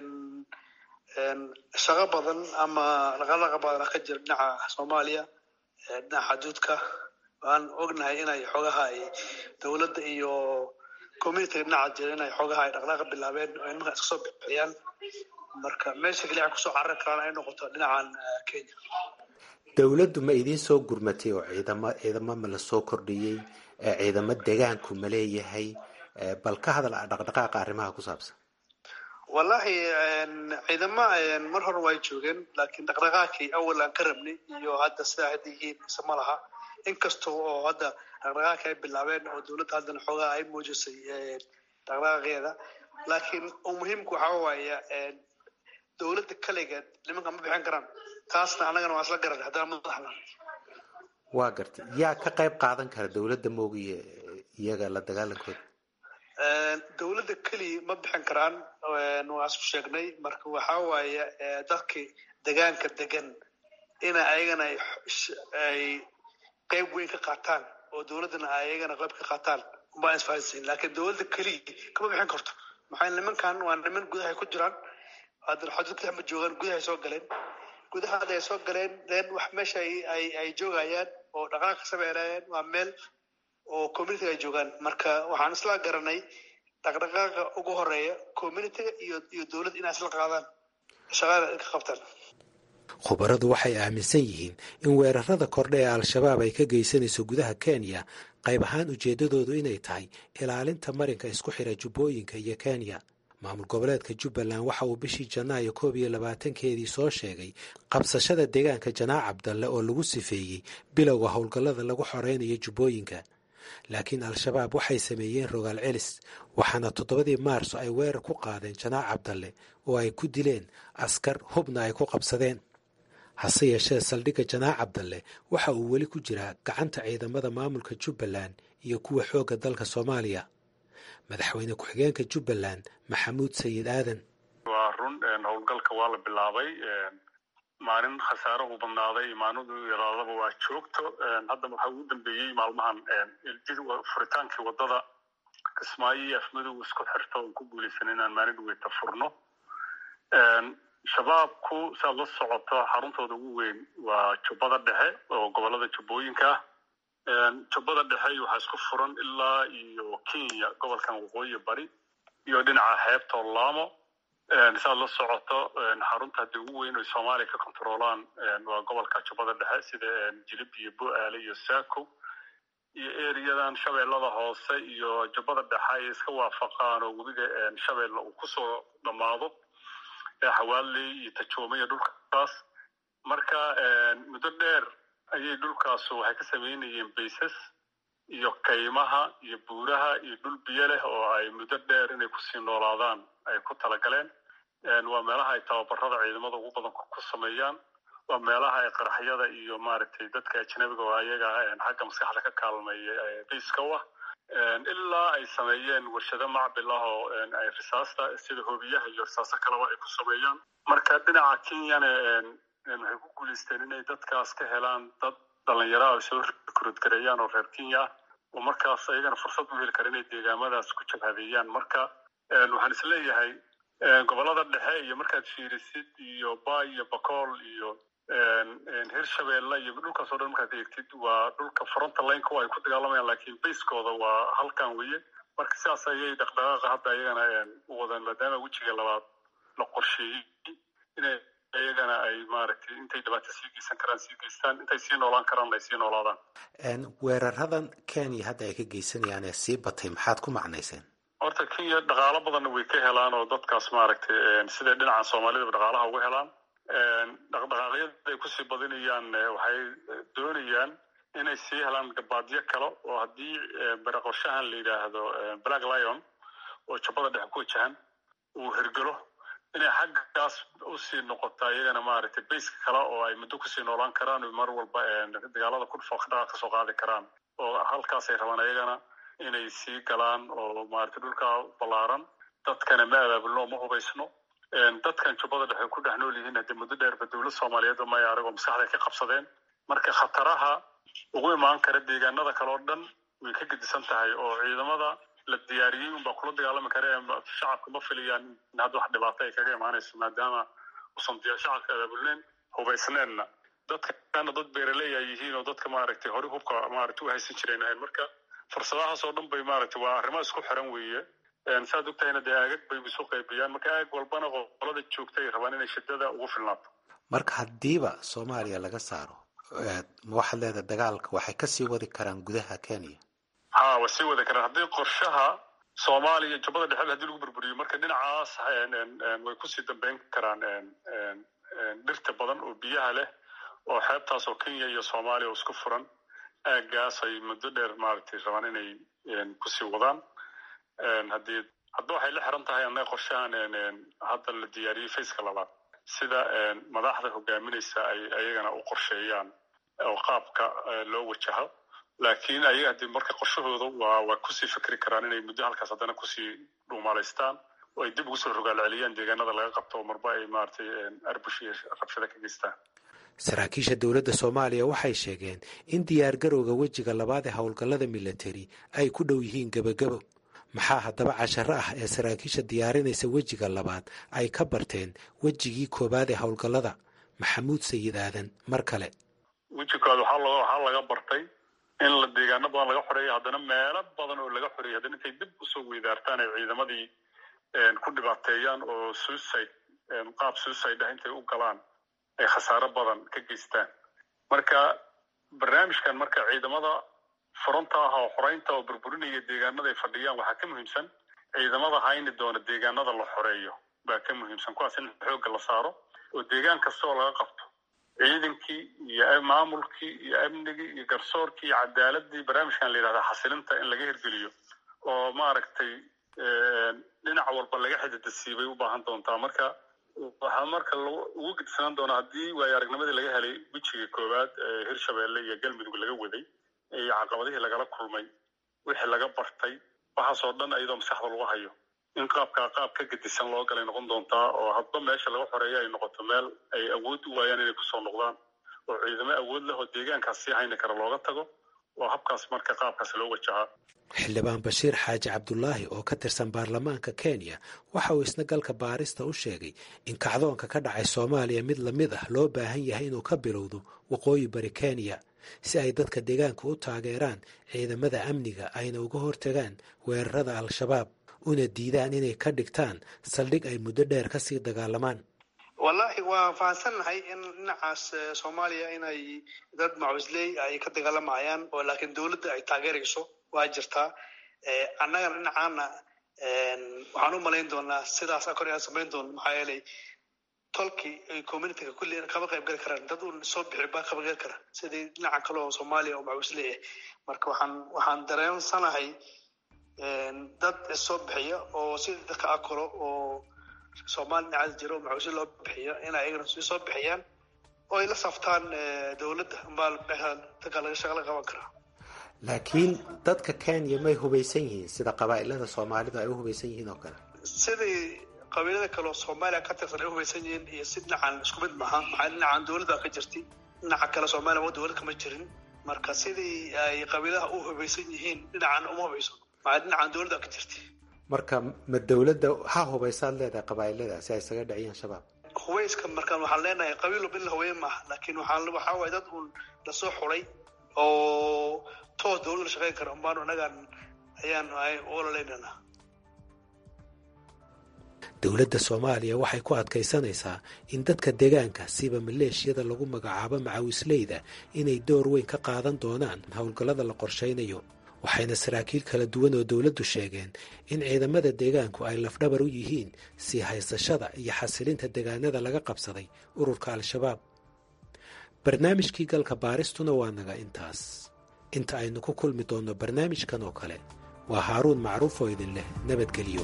shaqo badan ama dhaqadhaqa badana ka jira dhinaca soomaaliya dhinaca xaduudka waan ognahay inay xoogaha ay dowladda iyo communitiga dhinaca jira inay xoogaha ay dhaqdhaaqa bilaabeen oo nimanka iska soo bixiyaan marka meesha keliya ay kusoo carari karaan ay noqoto dhinacan kenya dowladdu ma idiin soo gurmatay oo ciidamo ciidamo ma la soo kordhiyey ciidamo degaanku ma leeyahay bal ka hadal dhaqdhaqaaqa arrimaha ku saabsan wallahi ciidama mar hore way joogeen laakiin dhaqdhaqaaqii awal aan ka rabnay iyo hadda sidaa hadda yihiin ise ma laha inkasta oo hadda dhaqdhaqaaqi ay bilaabeen oo dowladda haddana xoogaha ay muujisay dhaqdhaqaaqeeda laakiin muhiimka waxaa waaya dowladda kaligeed nimanka ma bixin karaan taasna annagana waa isla garan haddana madaxna waa gartay yaa ka qayb qaadan kara dowladda moogiye iyaga la dagaalankooda dowladda keliya ma bixin karaan waa isku sheegnay marka waxaa waaye dadkii degaanka degan ina ayagana ay qayb weyn ka qaataan oo dowladdana ayagana qayb ka qaataan umbaan isfahansiin laakiin dowladda keliya kama bixin karto maxaa nimankan waa niman gudahay ku jiraan haddana xaduudka ma joogaan gudahay soo galeen gudaha hadday soo galeen then wax meesha ay ay joogayaan oo dhaqaaq ka sameynayaan waa meel oo communitiga ay joogaan marka waxaan isla garanay dhaqdhaqaaqa ugu horeeya communitiga iyo iyo dowladda inay isla qaadaan shaqada ka qabtaan khubaradu waxay aaminsan yihiin in weerarada kordhe ee al-shabaab ay ka geysanayso gudaha kenya qayb ahaan ujeeddadoodu inay tahay ilaalinta marinka isku xira jubbooyinka iyo kenya maamul goboleedka jubbaland waxa uu bishii janaayo koob iyo labaatankeedii soo sheegay qabsashada deegaanka janaac cabdalle oo lagu sifeeyey bilowga howlgallada lagu xoreynayo jubbooyinka laakiin al-shabaab waxay sameeyeen rogaal celis waxaana toddobadii maarso ay weerar ku qaadeen janaac cabdalle oo ay ku dileen askar hubna ay ku qabsadeen hase yeeshee saldhigga janaac cabdalle waxa uu weli ku jiraa gacanta ciidamada maamulka jubbaland iyo kuwa xoogga dalka soomaaliya madaxweyne ku-xigeenka jubbaland maxamuud sayid aadan waa run howlgalka waa la bilaabay maalin khasaaruhu badnaaday maalinu yaraadaba waa joogto hadda waxaa ugu dambeeyey maalmahan furitaankii wadada kismaayo iyo afmadow isku xirto oon ku guulaysan inaan maalin dhaweyta furno shabaabku saad la socoto xaruntooda ugu weyn waa jubbada dhexe oo gobolada jubbooyinka ah jubbada dhexe waxaa isku furan ilaa iyo kenya gobolkan waqooyi bari iyo dhinaca xeebta laamo saad la socoto xarunta haddii ugu weyn oy soomaaliya ka controolaan waa gobolka jubbada dhexe sida jilib iyo bo-aale iyo saako iyo eriyadan shabeellada hoose iyo jubbada dhexe ay iska waafaqaan oo webiga shabeelle uu kusoo dhammaado xawaaley iyo tajoome iyo dhulkaas marka muddo dheer ayay dhulkaasu waxay ka samaynayeen baysas iyo kaymaha iyo buuraha iyo dhul biyo leh oo ay muddo dheer inay kusii noolaadaan ay ku talagaleen waa meelaha ay tababarada ciidamada ugu badan ku sameeyaan waa meelaha ay qaraxyada iyo maaragtay dadka ajnabiga oo ayaga xagga maskaxda ka kaalmeeya bayska u ah ilaa ay sameeyeen warshado macbil ah oo ay risaasta sida hoobiyaha iyo risaaso kaleba ay ku sameeyaan marka dhinaca kenyana waxay ku guulaysteen inay dadkaas ka helaan dad dhalinyaro ay soo rikruudgareeyaan oo reer kenya ah oo markaas ayagana fursad u heli kara inay deegaamadaas ku jabhadeeyaan marka waxaan isleeyahay gobolada dhexe iyo markaad fiirisid iyo bay iyo bakool iyo hirshabeelle iyo dhulkaas oo dhan markaad eegtid waa dhulka fronta lineka ay ku dagaalamayaan laakiin baskooda waa halkan weeye marka sidaas ayay dhaqdhaqaaqa hadda iyagana u wadaan maadaama wejiga labaad la qorsheeyey inay iyagana ay maaragtay intay dhibaato sii geysan karaan sii geystaan intay sii noolaan karaan ay sii noolaadaan weeraradan kenya hadda ay ka geysanayaan ee sii batay maxaad ku macnayseen horta kenya dhaqaalo badanna way ka helaan oo dadkaas maaragtay siday dhinaca soomaalidaba dhaqaalaha uga helaan dhaqdhaqaaqyada ay kusii badinayaan waxay doonayaan inay sii helaan gabaadyo kale oo haddii baraqorshahan la yidhaahdo black lion oo jabada dhexe ku wajahan uu hergelo inay xaggaas usii noqotaa iyagana maaragtay bayska kale oo ay muddo kusii noolaan karaan mar walba dagaalada kudhufo dhaqaaq kasoo qaadi karaan oo halkaasay rabaan iyagana inay sii galaan oo maaragtay dhulkaa ballaaran dadkana ma abaabulno ma hubaysno dadkan jubbada dhexe ku dhex nool yihiin haddii muddo dheerba dowlad soomaaliyeed maya aragoo maskaxday ka qabsadeen marka khataraha ugu imaan kara deegaanada kale oo dhan way ka gedisan tahay oo ciidamada la diyaariyey unbaa kula dagaalami kara shacabka ma filayaan in hadda wax dhibaato ay kaga imaanayso maadaama usan diyaar shacabka abaabulneen hubaysneenna dadkana dad beeraley ay yihiin oo dadka maaragtay hore hubka maaragtay u haysan jireen ahayn marka fursadahaas oo dhan bay maaragtay waa arrimo isku xiran weeye saad ogtahayna dee aagag bay isu qaybiyaan marka aag walbana qolada joogta ay rabaan inay shidada ugu filnaato marka haddiiba soomaaliya laga saaro ma waxaad leedahay dagaalka waxay kasii wadi karaan gudaha kenya ha waa sii wadi karaan haddii qorshaha soomaaliya jubbada dhexeba hadii lagu burburiyo marka dhinacaas way kusii dambeyn karaan dhirta badan oo biyaha leh oo xeebtaas oo kenya iyo soomaaliya oo isku furan aagaas ay muddo dheer maaragtay rabaan inay kusii wadaan haddii hadda waxay la xiran tahay annaga qorshahan hadda la diyaariyey faceka labaad sida madaxda hogaaminaysa ay ayagana u qorsheeyaan oo qaabka loo wajaho laakiin ayaga haddii marka qorshahooda waa waa kusii fikri karaan inay muddo halkaas haddana kusii dhuumaalaystaan oo ay dib ugu soo rogaal celiyaan deegaanada laga qabto oo marba ay maaragtay arbush iyo rabshada ka geystaan saraakiisha dowladda soomaaliya waxay sheegeen in diyaargarowga wejiga labaad ee howlgallada militari ay ku dhow yihiin gebagabo maxaa haddaba casharo ah ee saraakiisha diyaarinaysa wejiga labaad ay ka barteen wejigii koowaad ee howlgallada maxamuud sayid aadan mar kale weji koowaad waxaa waxaa laga bartay in la deegaano badan laga xoreeyo haddana meelo badan oo laga xoreeyay haddana intay dib usoo weydaartaan ay ciidamadii ku dhibaateeyaan oo suicide qaab suicide ah intay u galaan ay khasaaro badan ka geystaan marka barnaamijkan marka ciidamada fronta ah oo xoreynta oo burburinaya deegaanada ay fadhiyaan waxaa ka muhiimsan ciidamada hayni doona deegaanada la xoreeyo baa ka muhiimsan kuwaas in xoogga la saaro oo deegaan kasta oo laga qabto ciidankii iyo maamulkii iyo amnigii iyo garsoorkii iyo cadaaladii barnaamijkan la yidhahda xasilinta in laga hirgeliyo oo maaragtay dhinac walba laga xididasiibay u baahan doontaa marka waxaa marka ugu gedisanaan doonaa haddii waayo aragnimadii laga helay wejiga koowaad ee hirshabeelle iyo galmudug laga waday iyo caqabadihii lagala kulmay wixii laga bartay waxaasoo dhan iyadoo maskaxda lagu hayo in qaabkaa qaab ka gedisan loo galay noqon doontaa oo hadba meesha laga xoreeyo ay noqoto meel ay awood u waayaan inay kusoo noqdaan oo ciidamo awood leh oo deegaankaas sii hayni kara looga tago oo habkaas marka qaabkaas loo wajahaa xildhibaan bashiir xaaji cabdulaahi oo ka tirsan baarlamaanka kenya waxa uu isna galka baarista u sheegay in kacdoonka ka dhacay soomaaliya mid lamid ah loo baahan yahay inuu ka bilowdo waqooyi bari kenya si ay dadka deegaanka u taageeraan ciidamada amniga ayna uga hortagaan weerarada al-shabaab una diidaan inay ka dhigtaan saldhig ay muddo dheer kasii dagaalamaan wallahi waa fahansannahay in dhinacaas soomaaliya inay dad macusley ay ka dagaalamayaan oo laakiin dowladda ay taageerayso waa jirtaa annagana dhinacaana waxaan u malayn doonaa sidaas kor aan samayn doono maxaa yeelay tolkii communityga kulli kama qayb gali karaan dad uun soo bixi baa kama gali kara sidii dhinaca kale oo soomaaliya oo macusley ah marka waxaan waxaan dareensanahay dad soo bixiya oo sida dadka akolo oo soomaali dhinacaas jiro oo macuusle loo bixiyo inay ayagana sii soo bixiyaan oo ay la saftaan dowladda ambaa dadka laga shaqala qaban karaa laakiin dadka kenya may hubaysan yihiin sida qabaa'ilada soomaalida ay u hubaysan yihiin oo kale sidii qabiilada kale oo soomaaliya ka tirsan ay u hubaysan yihiin iyo si dhinacan isku mid maaha maxaa dhinacan dowladda ka jirtay dhinaca kale soomaaliya waa dowlad kama jirin marka sidii ay qabiilaha u hubaysan yihiin dhinacan uma hubayso maxaa dhinacan dowladda ka jirtay marka ma dowladda ha hubaysaad leedahay qabaa'ilada si ay isaga dhaciyaan shabaab hubayska markaan waxaan leenahay qabiil walba in la hubeyn maaha laakiin waxaan waxaa waaye dad uun lasoo xulay oo toos dowladda la shaqeyn kara unbaanu annagaan ayaan ololaynana dowladda soomaaliya waxay ku adkaysanaysaa in dadka deegaanka siba maleeshiyada lagu magacaabo macawisleyda inay door weyn ka qaadan doonaan howlgallada la qorshaynayo waxayna saraakiil kala duwan oo dowladdu sheegeen in ciidamada deegaanku ay lafdhabar u yihiin sii haysashada iyo xasilinta deegaanada laga qabsaday ururka al-shabaab barnaamijkii galka baaristuna waa naga intaas inta aynu ku kulmi doonno barnaamijkan oo kale waa haaruun macruuf oo idin leh nabadgelyo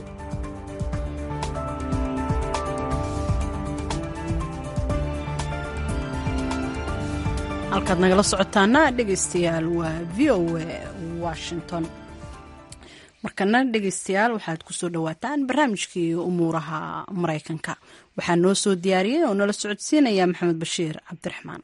halkaad nagala socotaana dhegaystayaal waa v o a washington markana dhegaystayaal waxaad kusoo dhawaataan barnaamijkii umuuraha maraykanka waxaa noo soo diyaariyey oo nala socodsiinaya maxamed bashiir cabdiraxmaan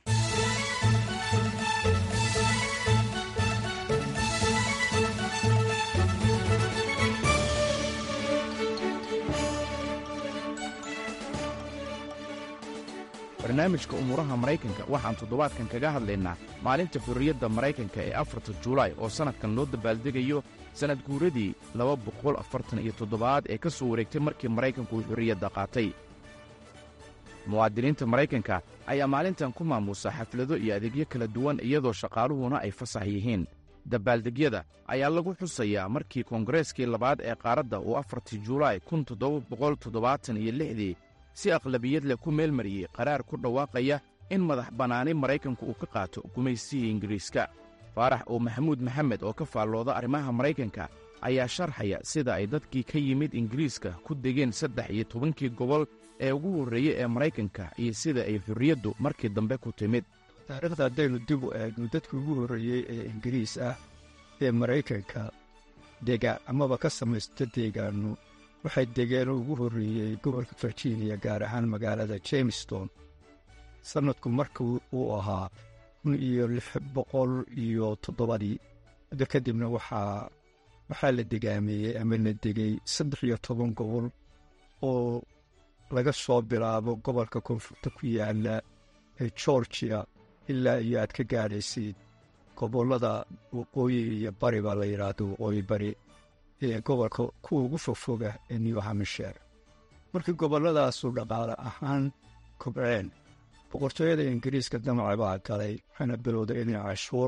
barnaamijka umuuraha maraykanka waxaan toddobaadkan kaga hadlaynaa maalinta xurriyadda maraykanka ee afarta julaay oo sannadkan loo dabaaldegayo sannad guuradii laba boqol afartan iyo toddobaad ee ka soo wareegtay markii maraykanku uu xurriyadda qaatay muwaadiniinta maraykanka ayaa maalintan ku maamuusa xaflado iyo adeegyo kala duwan iyadoo shaqaaluhuna ay fasax yihiin dabaaldegyada ayaa lagu xusayaa markii koongareskii labaad ee qaaradda uu afartii julaay kun toddoba boqol toddobaatan iyo lixdii si aqlabiyad leh ku meelmariyey qaraar ku dhawaaqaya in madax bannaani maraykanku uu ka qaato gumaysigii ingiriiska faarax oo maxamuud maxamed oo ka faallooda arrimaha maraykanka ayaa sharxaya sida ay dadkii ka yimid ingiriiska ku degeen saddex iyo tobankii gobol ee ugu horreeyey ee maraykanka iyo sida ay xurriyaddu markii dambe ku timid taariikhda haddaynu dib u eegno dadkii ugu horreeyey ee ingiriis ah ee maraykanka degaan amaba ka samaysta deegaanno waxay degeen oo ugu horreeyey gobolka virginia gaar ahaan magaalada jamestown sannadku marka uu ahaa kun iyo lix boqol iyo toddobadii muddo kadibna waxaa waxaa la degaameeyey ama la degay saddex iyo toban gobol oo laga soo bilaabo gobolka koonfurta ku yaala ee georgia ilaa iyo aad ka gaadhaysid gobollada waqooyi iyo bari baa la yidhaahdo waqooyi bari ee gobolka kuwa ugu fogfoga ee new hampshire markii gobolladaasu dhaqaale ahaan kobceen boqortooyada ingiriiska damaca baa galay waxayna bilowday inay cashuur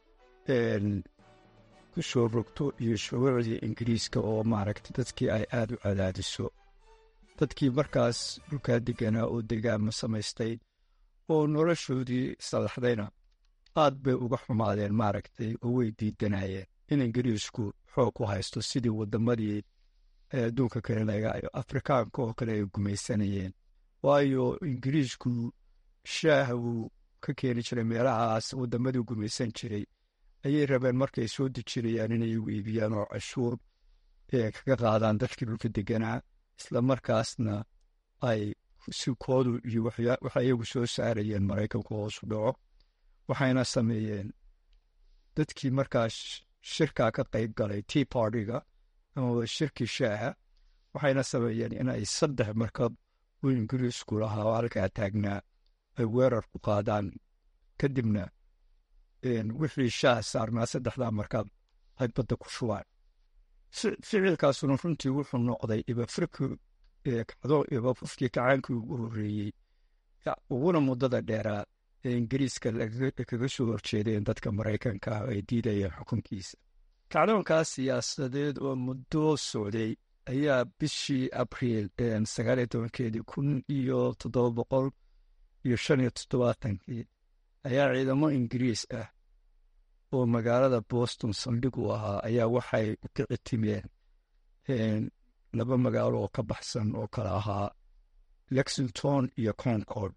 ku soo rogto iyo shuruucdii ingiriiska oo maaragta dadkii ay aada u cadaadiso dadkii markaas dhulkaa deganaa oo degaama samaystay oo noloshoodii salaxdayna aad bay uga xumaadeen maaragtay oo way diidanayeen in ingiriisku xoog ku haysto sidii waddamadii adduunka kale lagaayo afrikaanka oo kale ay gumaysanayeen waayo ingiriisku shaaha wuu ka keeni jiray meelahaas waddamadii gumaysan jiray ayay rabeen markay soo dejinayaan inay igu iibiyaan oo cashuur kaga qaadaan dadkii dhulka deganaa isla markaasna ay sikoodu iyo waxay iyagu soo saarayeen maraykanku hoosu dhaco waxayna sameeyeen dadkii markaas shirkaa ka qayb galay tea partyga amaba shirkii shaaha waxayna sameeyeen inay saddex markab uu ingiriisku lahaa oo halkaa taagnaa ay weerar ku qaadaan kadibna wixii shaah saarnaa saddexdaa markab ay badda ku shubaan ficilkaasuna runtii wuxuu noqday ibafirki ibafufkii kacaankii ugu horreeyey uguna muddada dheeraa ee ingiriiska kaga soo horjeedeen dadka maraykanka ah ay diidayeen xukunkiisa kacdoonkaas siyaasadeed oo muddo socday ayaa bishii abriil sagaaliyo tobankeedii kun iyo toddoba boqol iyo shan iyo toddobaatankii ayaa ciidamo ingiriis ah oo magaalada boston saldhig u ahaa ayaa waxay u kici timeen laba magaalo oo ka baxsan oo kale ahaa lexington iyo concord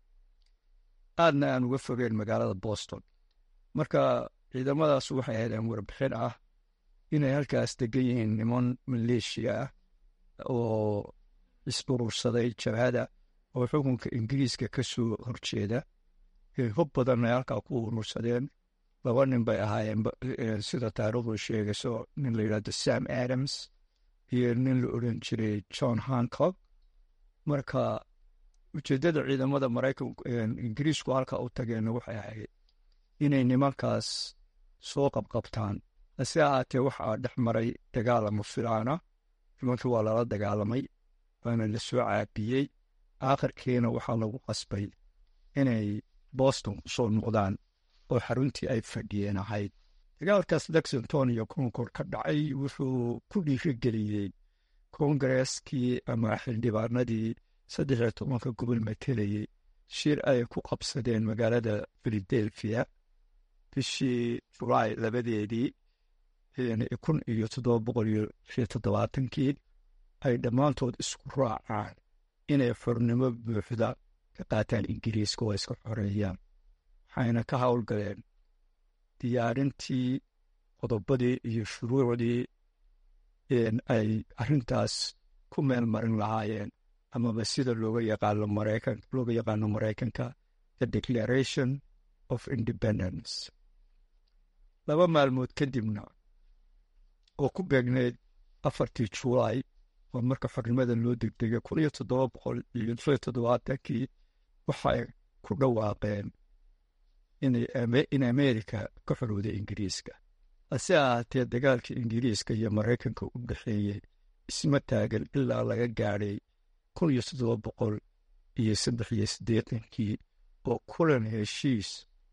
aadna aan uga fogeen magaalada boston marka ciidamadaas waxay heleen warbixin ah inay halkaas degan yihiin niman maleeshiya ah oo isburursaday jabhada oo xukunka ingiriiska ka soo horjeeda hub badan ay halkaa ku urursadeen laba nin bay ahaayeen sida taariikhdu sheegayso nin la yidhahdo sam adams iyo nin la odhan jiray john hancock marka ujeeddada ciidamada maraykan ingiriisku halka u tageenna waxay ahayd inay nimankaas soo qabqabtaan hase ahaatee waxaa dhex maray dagaalama filaana nimankii waa lala dagaalamay waana la soo caabiyey aakhirkiina waxaa lagu qasbay inay boston ku soo noqdaan oo xaruntii ay fadhiyeen ahayd dagaalkaas lexington iyo concord ka dhacay wuxuu ku dhiirigeliyey kongareskii ama xildhibaanadii saddex iyo tobanka gobol matelayey shir ay ku qabsadeen magaalada philadelphia bishii julaay labadeedii kun iyo toddoba boqol iyo iyo toddobaatankii ay dhammaantood isku raacaan inay xornimo buuxda ka qaataan ingiriiska oo iska xoreeyaan waxayna ka howlgaleen diyaarintii qodobadii iyo shuruucdii ay arrintaas ku meel marin lahaayeen amaba sida looga yaqaano maraykan looga yaqaano maraykanka the declaration of independence laba maalmood kadibna oo ku beegneyd afartii julaay oo marka xornimada loo degdegay kun iyo toddoba boqol iyo iyo toddobaatankii waxay ku dhawaaqeen in amerika ka xorowday ingiriiska hase ahaatee dagaalka ingiriiska iyo maraykanka u dhexeeyey isma taagan ilaa laga gaadhay kun iyo toddoba boqol iyo saddex iyo siddeetankii oo kulan heshiis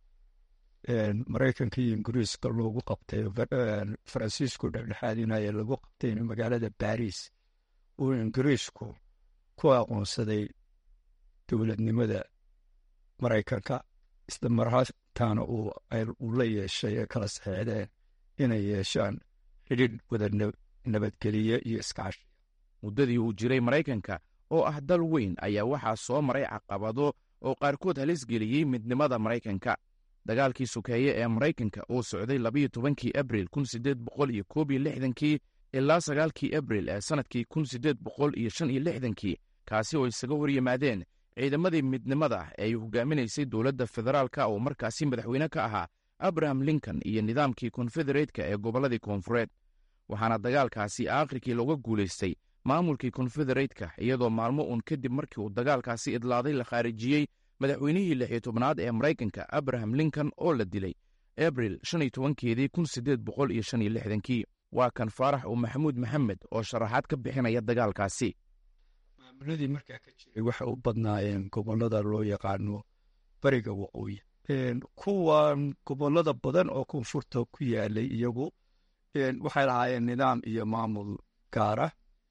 maraykanka iyo ingiriiska loogu qabtay faransiisku dhexdhexaadinaya lagu qabtay magaalada baris uu ingiriisku ku aqoonsaday dowladnimada maraykanka isla marhaataana uu la yeeshay ee kala saxeexdeen inay yeeshaan xidhiidh wada nabadgeliye iyo iskaashi muddadii uu jiray maraykanka oo ah dal weyn ayaa waxaa soo maray caqabado oo qaarkood halis geliyey midnimada maraykanka dagaalkii sokeeye ee maraykanka oo socday labayo tobankii abril kun siddeed boqol iyo koob iyo lixdankii ilaa sagaalkii abril ee sannadkii kun siddeed boqol iyo shan iyo lixdankii kaasi oo isaga hor yimaadeen ciidamadii midnimada ee ay hogaaminaysay dowladda federaalka oo markaasi madaxweyne ka ahaa abraham lincoln iyo nidaamkii konfedereetka ee gobolladii koonfureed waxaana dagaalkaasi aakhirkii looga guulaystay maamulkii konfedereetka iyadoo maalmo uun kadib markii uu dagaalkaasi idlaaday la khaarijiyey madaxweynihii lix iyo tobnaad ee maraykanka abraham lincoln oo la dilay abril shan iyo tobankeedii kun siddeed boqol iyo shan iyo lixdankii waa kan faarax uu maxamuud maxamed oo sharaxaad ka bixinaya dagaalkaasi maamuladii markaa ka jiray waxay u badnaayeen gobollada loo yaqaano bariga waqooyi kuwan gobollada badan oo koonfurta ku yaalay iyagu waxay lahaayeen nidaam iyo maamul gaara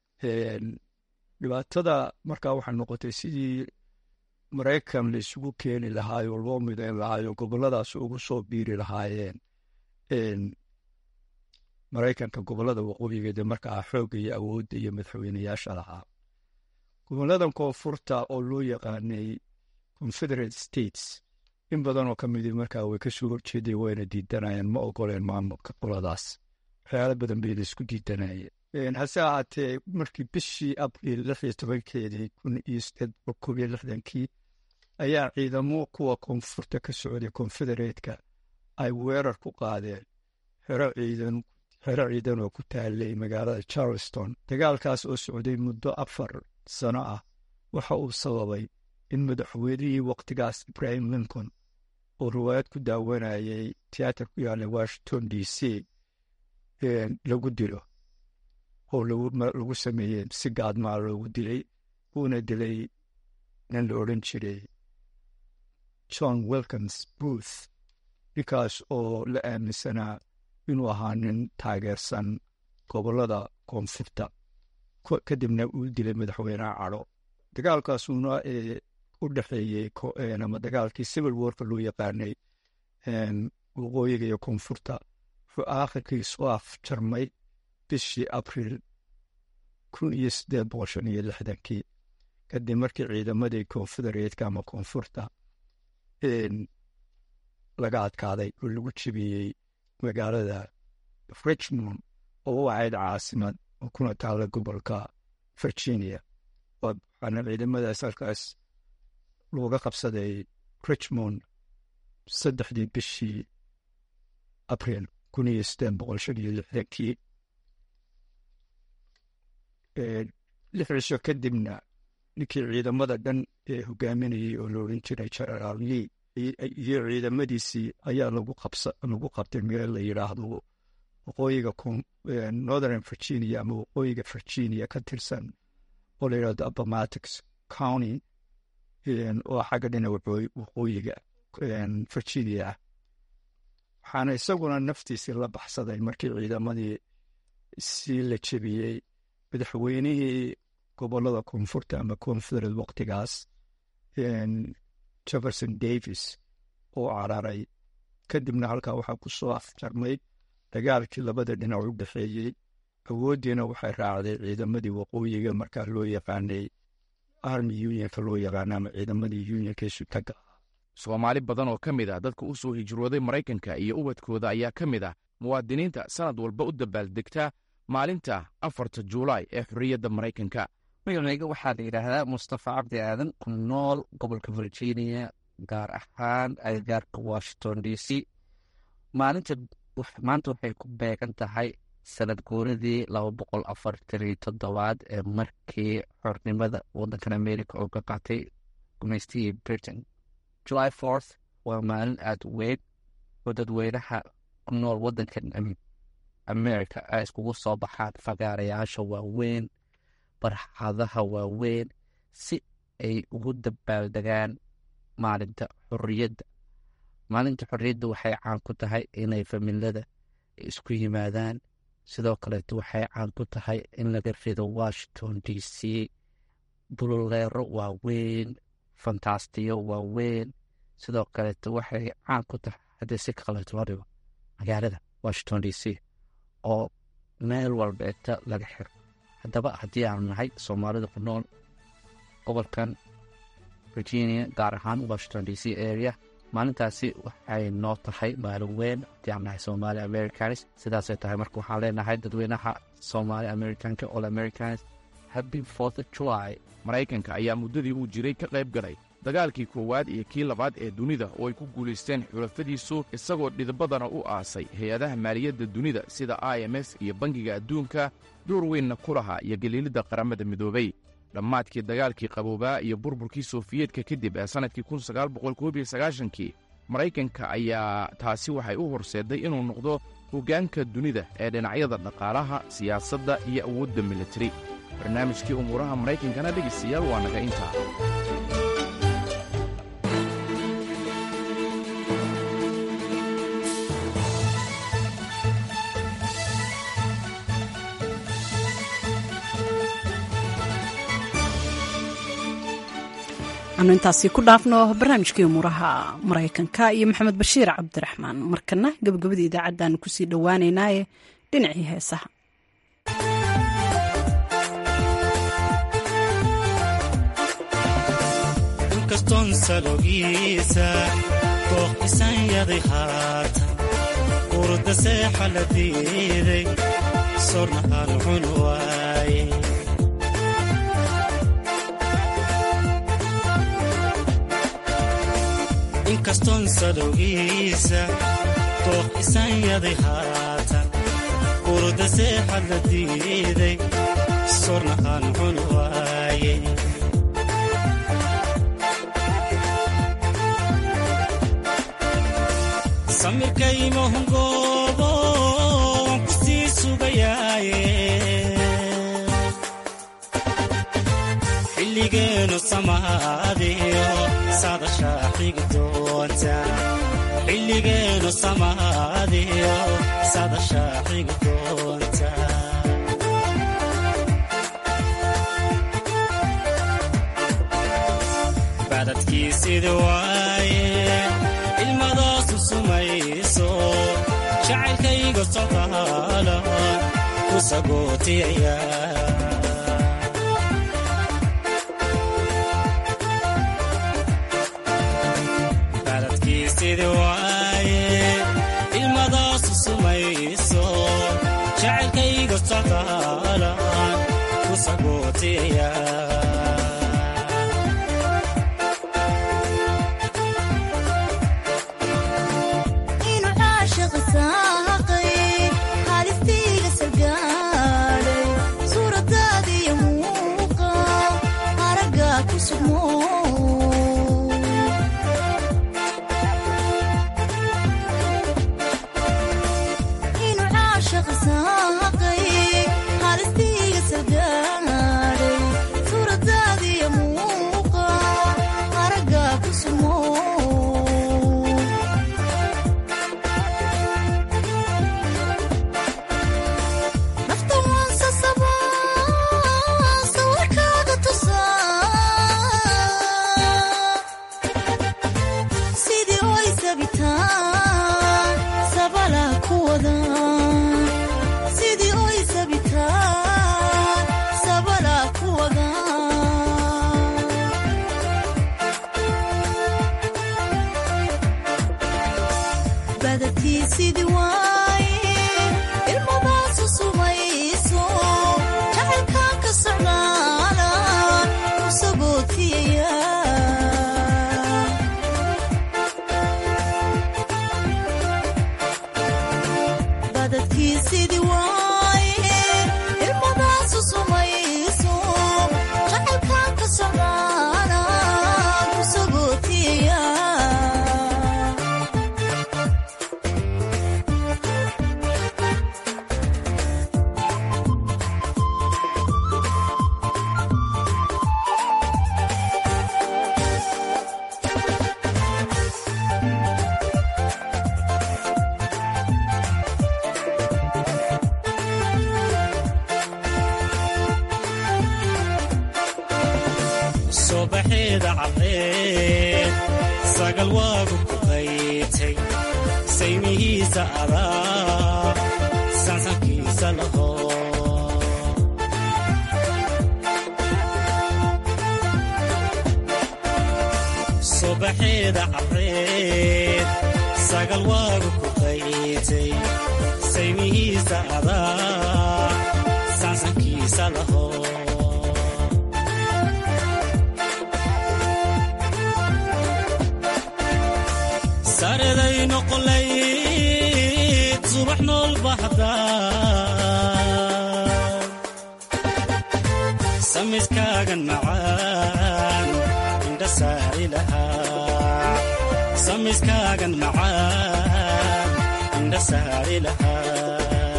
dhibaatada markaa waxay noqotay sidii maraykan la isugu keeni lahaayo loo midayn lahaayo gobolladaas ugu soo biiri lahaayeen maraykanka gobollada waqooyigeeda markaa xoogga iyo awoodda iyo madaxweyneyaasha lahaa gobolladan koonfurta oo loo yaqaanay confederate states in badan oo ka midi markaa way kasoo horjeeday wayna diidanayeen ma ogoleen maamulka qoladaas waxyaala badan bayna isku diidanayeen hase ahaatee markii bishii abriil lix iyo tobankeedii kun iyo sideed boqol koob iyo lixdankii ayaa ciidamo kuwa koonfurta ka socday konfedereetka ay weerar ku qaadeen xero ciidan xero ciidan oo ku taalay magaalada charleston dagaalkaas oo socday muddo afar sano ah waxa uu sababay in madaxweynihii wakhtigaas ibrahim lincoln oo riwaayad ku daawanayay tiyaatar ku yaalla washington d c lagu dilo oo lagu sameeyey si gaadmaa loogu dilay uuna dilay nin la odhan jiray john wilkins booth ninkaas oo la aaminsanaa inuu ahaa nin taageersan gobollada koonfurta kadibna uu dilay madaxweyneha cadho dagaalkaasuna u dhexeeyey ama dagaalkii civil warka loo yaqaanay waqooyiga iyo koonfurta wuxuu aakhirkii soo afjarmay bishii abriil kun iyo siddeed boqol shan iyo lixdankii kadib markii ciidamadii konfedereetka ama koonfurta laga adkaaday oo lagu jebiyey magaalada richmond oo u ahayd caasimad oo kuna taalla gobolka virginia waxaana ciidamadaas halkaas looga qabsaday richmond saddexdii bishii abriil kun iyo siddeed boqol shan iyo lixdankii lix cisho kadibna ninkii ciidamada dhan ee hogaaminayay oo la odhan jiray generaal lee iyo ciidamadiisii ayaa lagu qabtay meel la yidhaahdo waqooyiga northern virginia ama waqooyiga virginia ka tirsan oo la yidhahdo appomattox county oo xagga dhinaca waqooyiga virginia ah waxaana isaguna naftiisii la baxsaday markii ciidamadii si la jebiyey madaxweynihii gobolada koonfurta ama confederate waqtigaas jefferson davis oo cararay kadibna halkaa waxaa ku soo afjarmay dagaalkii labada dhinac u dhexeeyey awooddiina waxay raacday ciidamadii waqooyiga markaa loo yaqaanay army unionka loo yaqaana ama ciidamadii unionka sutaga soomaali badan oo ka mid ah dadka u soo hijrooday maraykanka iyo ubadkooda ayaa ka mid ah muwaadiniinta sannad walba u dabaaldegta maalinta afarta juulaay ee xorriyadda maraykanka magacayga waxaa la yidhaahdaa mustafa cabdi aadan ku nool gobolka virginia gaar ahaan agagaarka washington d c maalinta maanta waxay ku beegan tahay sanad guuradii laba boqol afartan iyo toddobaad ee markii xornimada waddankan america oo ka qaatay gumaystihii britain july forth waa maalin aada u weyn oo dadweynaha ku nool waddankan america ay iskugu soo baxaan fagaarayaasha waaweyn barxadaha waaweyn si ay ugu dabaaldegaan maalinta xorriyadda maalinta xorriyadda waxay caan ku tahay inay familada isku yimaadaan sidoo kaleeto waxay caan ku tahay in laga rido washington d c bululeero waaweyn fantastiyo waaweyn sidoo kaleeto waxay caan ku tahay haddii si kaleeto loo dhigo magaalada washington d c oo meel walbeeta laga xiro haddaba haddii aanu nahay soomaalida ku nool gobolkan virginia gaar ahaan washington d c area maalintaasi waxay noo tahay maalin weyn haddii aan nahay somaali americanis sidaasay tahay marka waxaan leenahay dadweynaha somaali americanka all americanis happy fourth of july maraykanka ayaa muddadii uu jiray ka qayb galay dagaalkii koowaad iyo kii labaad ee dunida oo ay ku guulaysteen xulafadiisu isagoo dhidbadana u aasay hay-adaha maaliyadda dunida sida i m s iyo bangiga adduunka door weynna ku lahaa iyo geliilidda qaramada midoobay dhammaadkii dagaalkii qaboobaa iyo burburkii sofiyeetka kadib ee sannadkii kii maraykanka ayaa taasi waxay u horseedday inuu noqdo hoggaanka dunida ee dhinacyada dhaqaalaha siyaasadda iyo awoodda militari barnaamijkii umuuraha maraykankana dhegaystayaal waa naga intaa anu intaasi ku dhaafno barnaamijkii umuuraha maraykanka iyo maxamed bashiir cabdiraxmaan markana gabagabadii idaacaddaanu kusii dhowaaneynaaye dhinacii heesaha inkastoon salogiisa dooqisan yaday haatan urda seexa la diiday sorna aan cun waaye inkastoon salowgiisa dooq isan yaday haatan urda seexa la diiday sorna aan cun waaye samirkaymahungoobo waan ku sii sugayaaye xilligeenu samaadiyo sadashaa xigi doonta xilligeenu samaadiyo sadashaa xigi doonta badadkiisidi waaye ilmadaasu sumayso jacaylkayga socdaala ku sagootiyaya baladkiisidi waaye ilmadaasu sumayso jacaylkayga socdaala ku sagootiyaya halistiiga salgaadhay suuradaadiyo subaxeeda caddeed sagal waagu ku qaytay saymihiisa adaa sansankiisa laho subaxeeda caddeed sagal waagu ku qaytay saymihiisa adaa sansankiisa laho sareday noqolayd subax nool baxda samiskaagan macaan indha saari lahaa samiskaagan macaan indha saari lahaa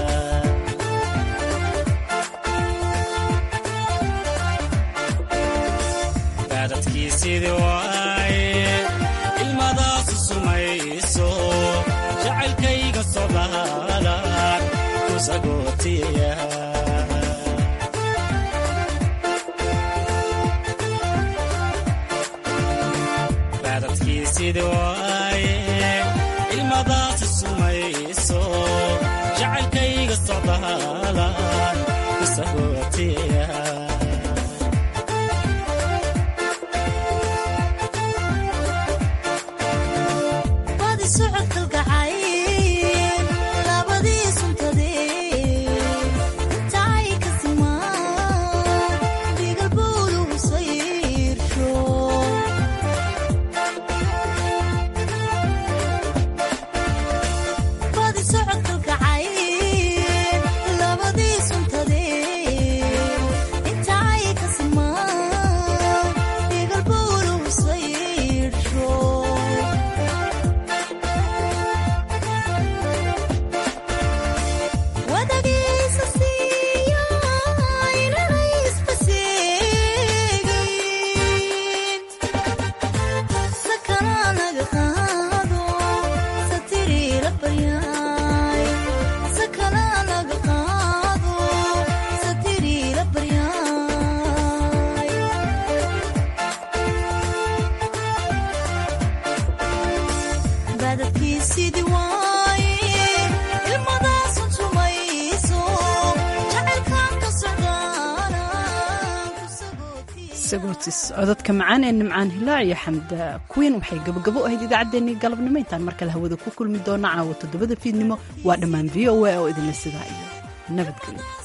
baadadkii sidii waaye ilmadaasu sumayso jacaylkayga sodaalan ku sagootiya baadadkii sidii waaye ilmadaasu sumayso jacaylkayga sodaalan ku sagootiya sagootis codadka macaan ee nimcaan hilaac iyo xamda kuwiin waxay gabagabo ahayd idaacaddeenii galabnimo intaan mar kale hawada ku kulmi doona caawa toddobada fiidnimo waa dhammaan v o a oo idinla sidaa iyo nabadgelyo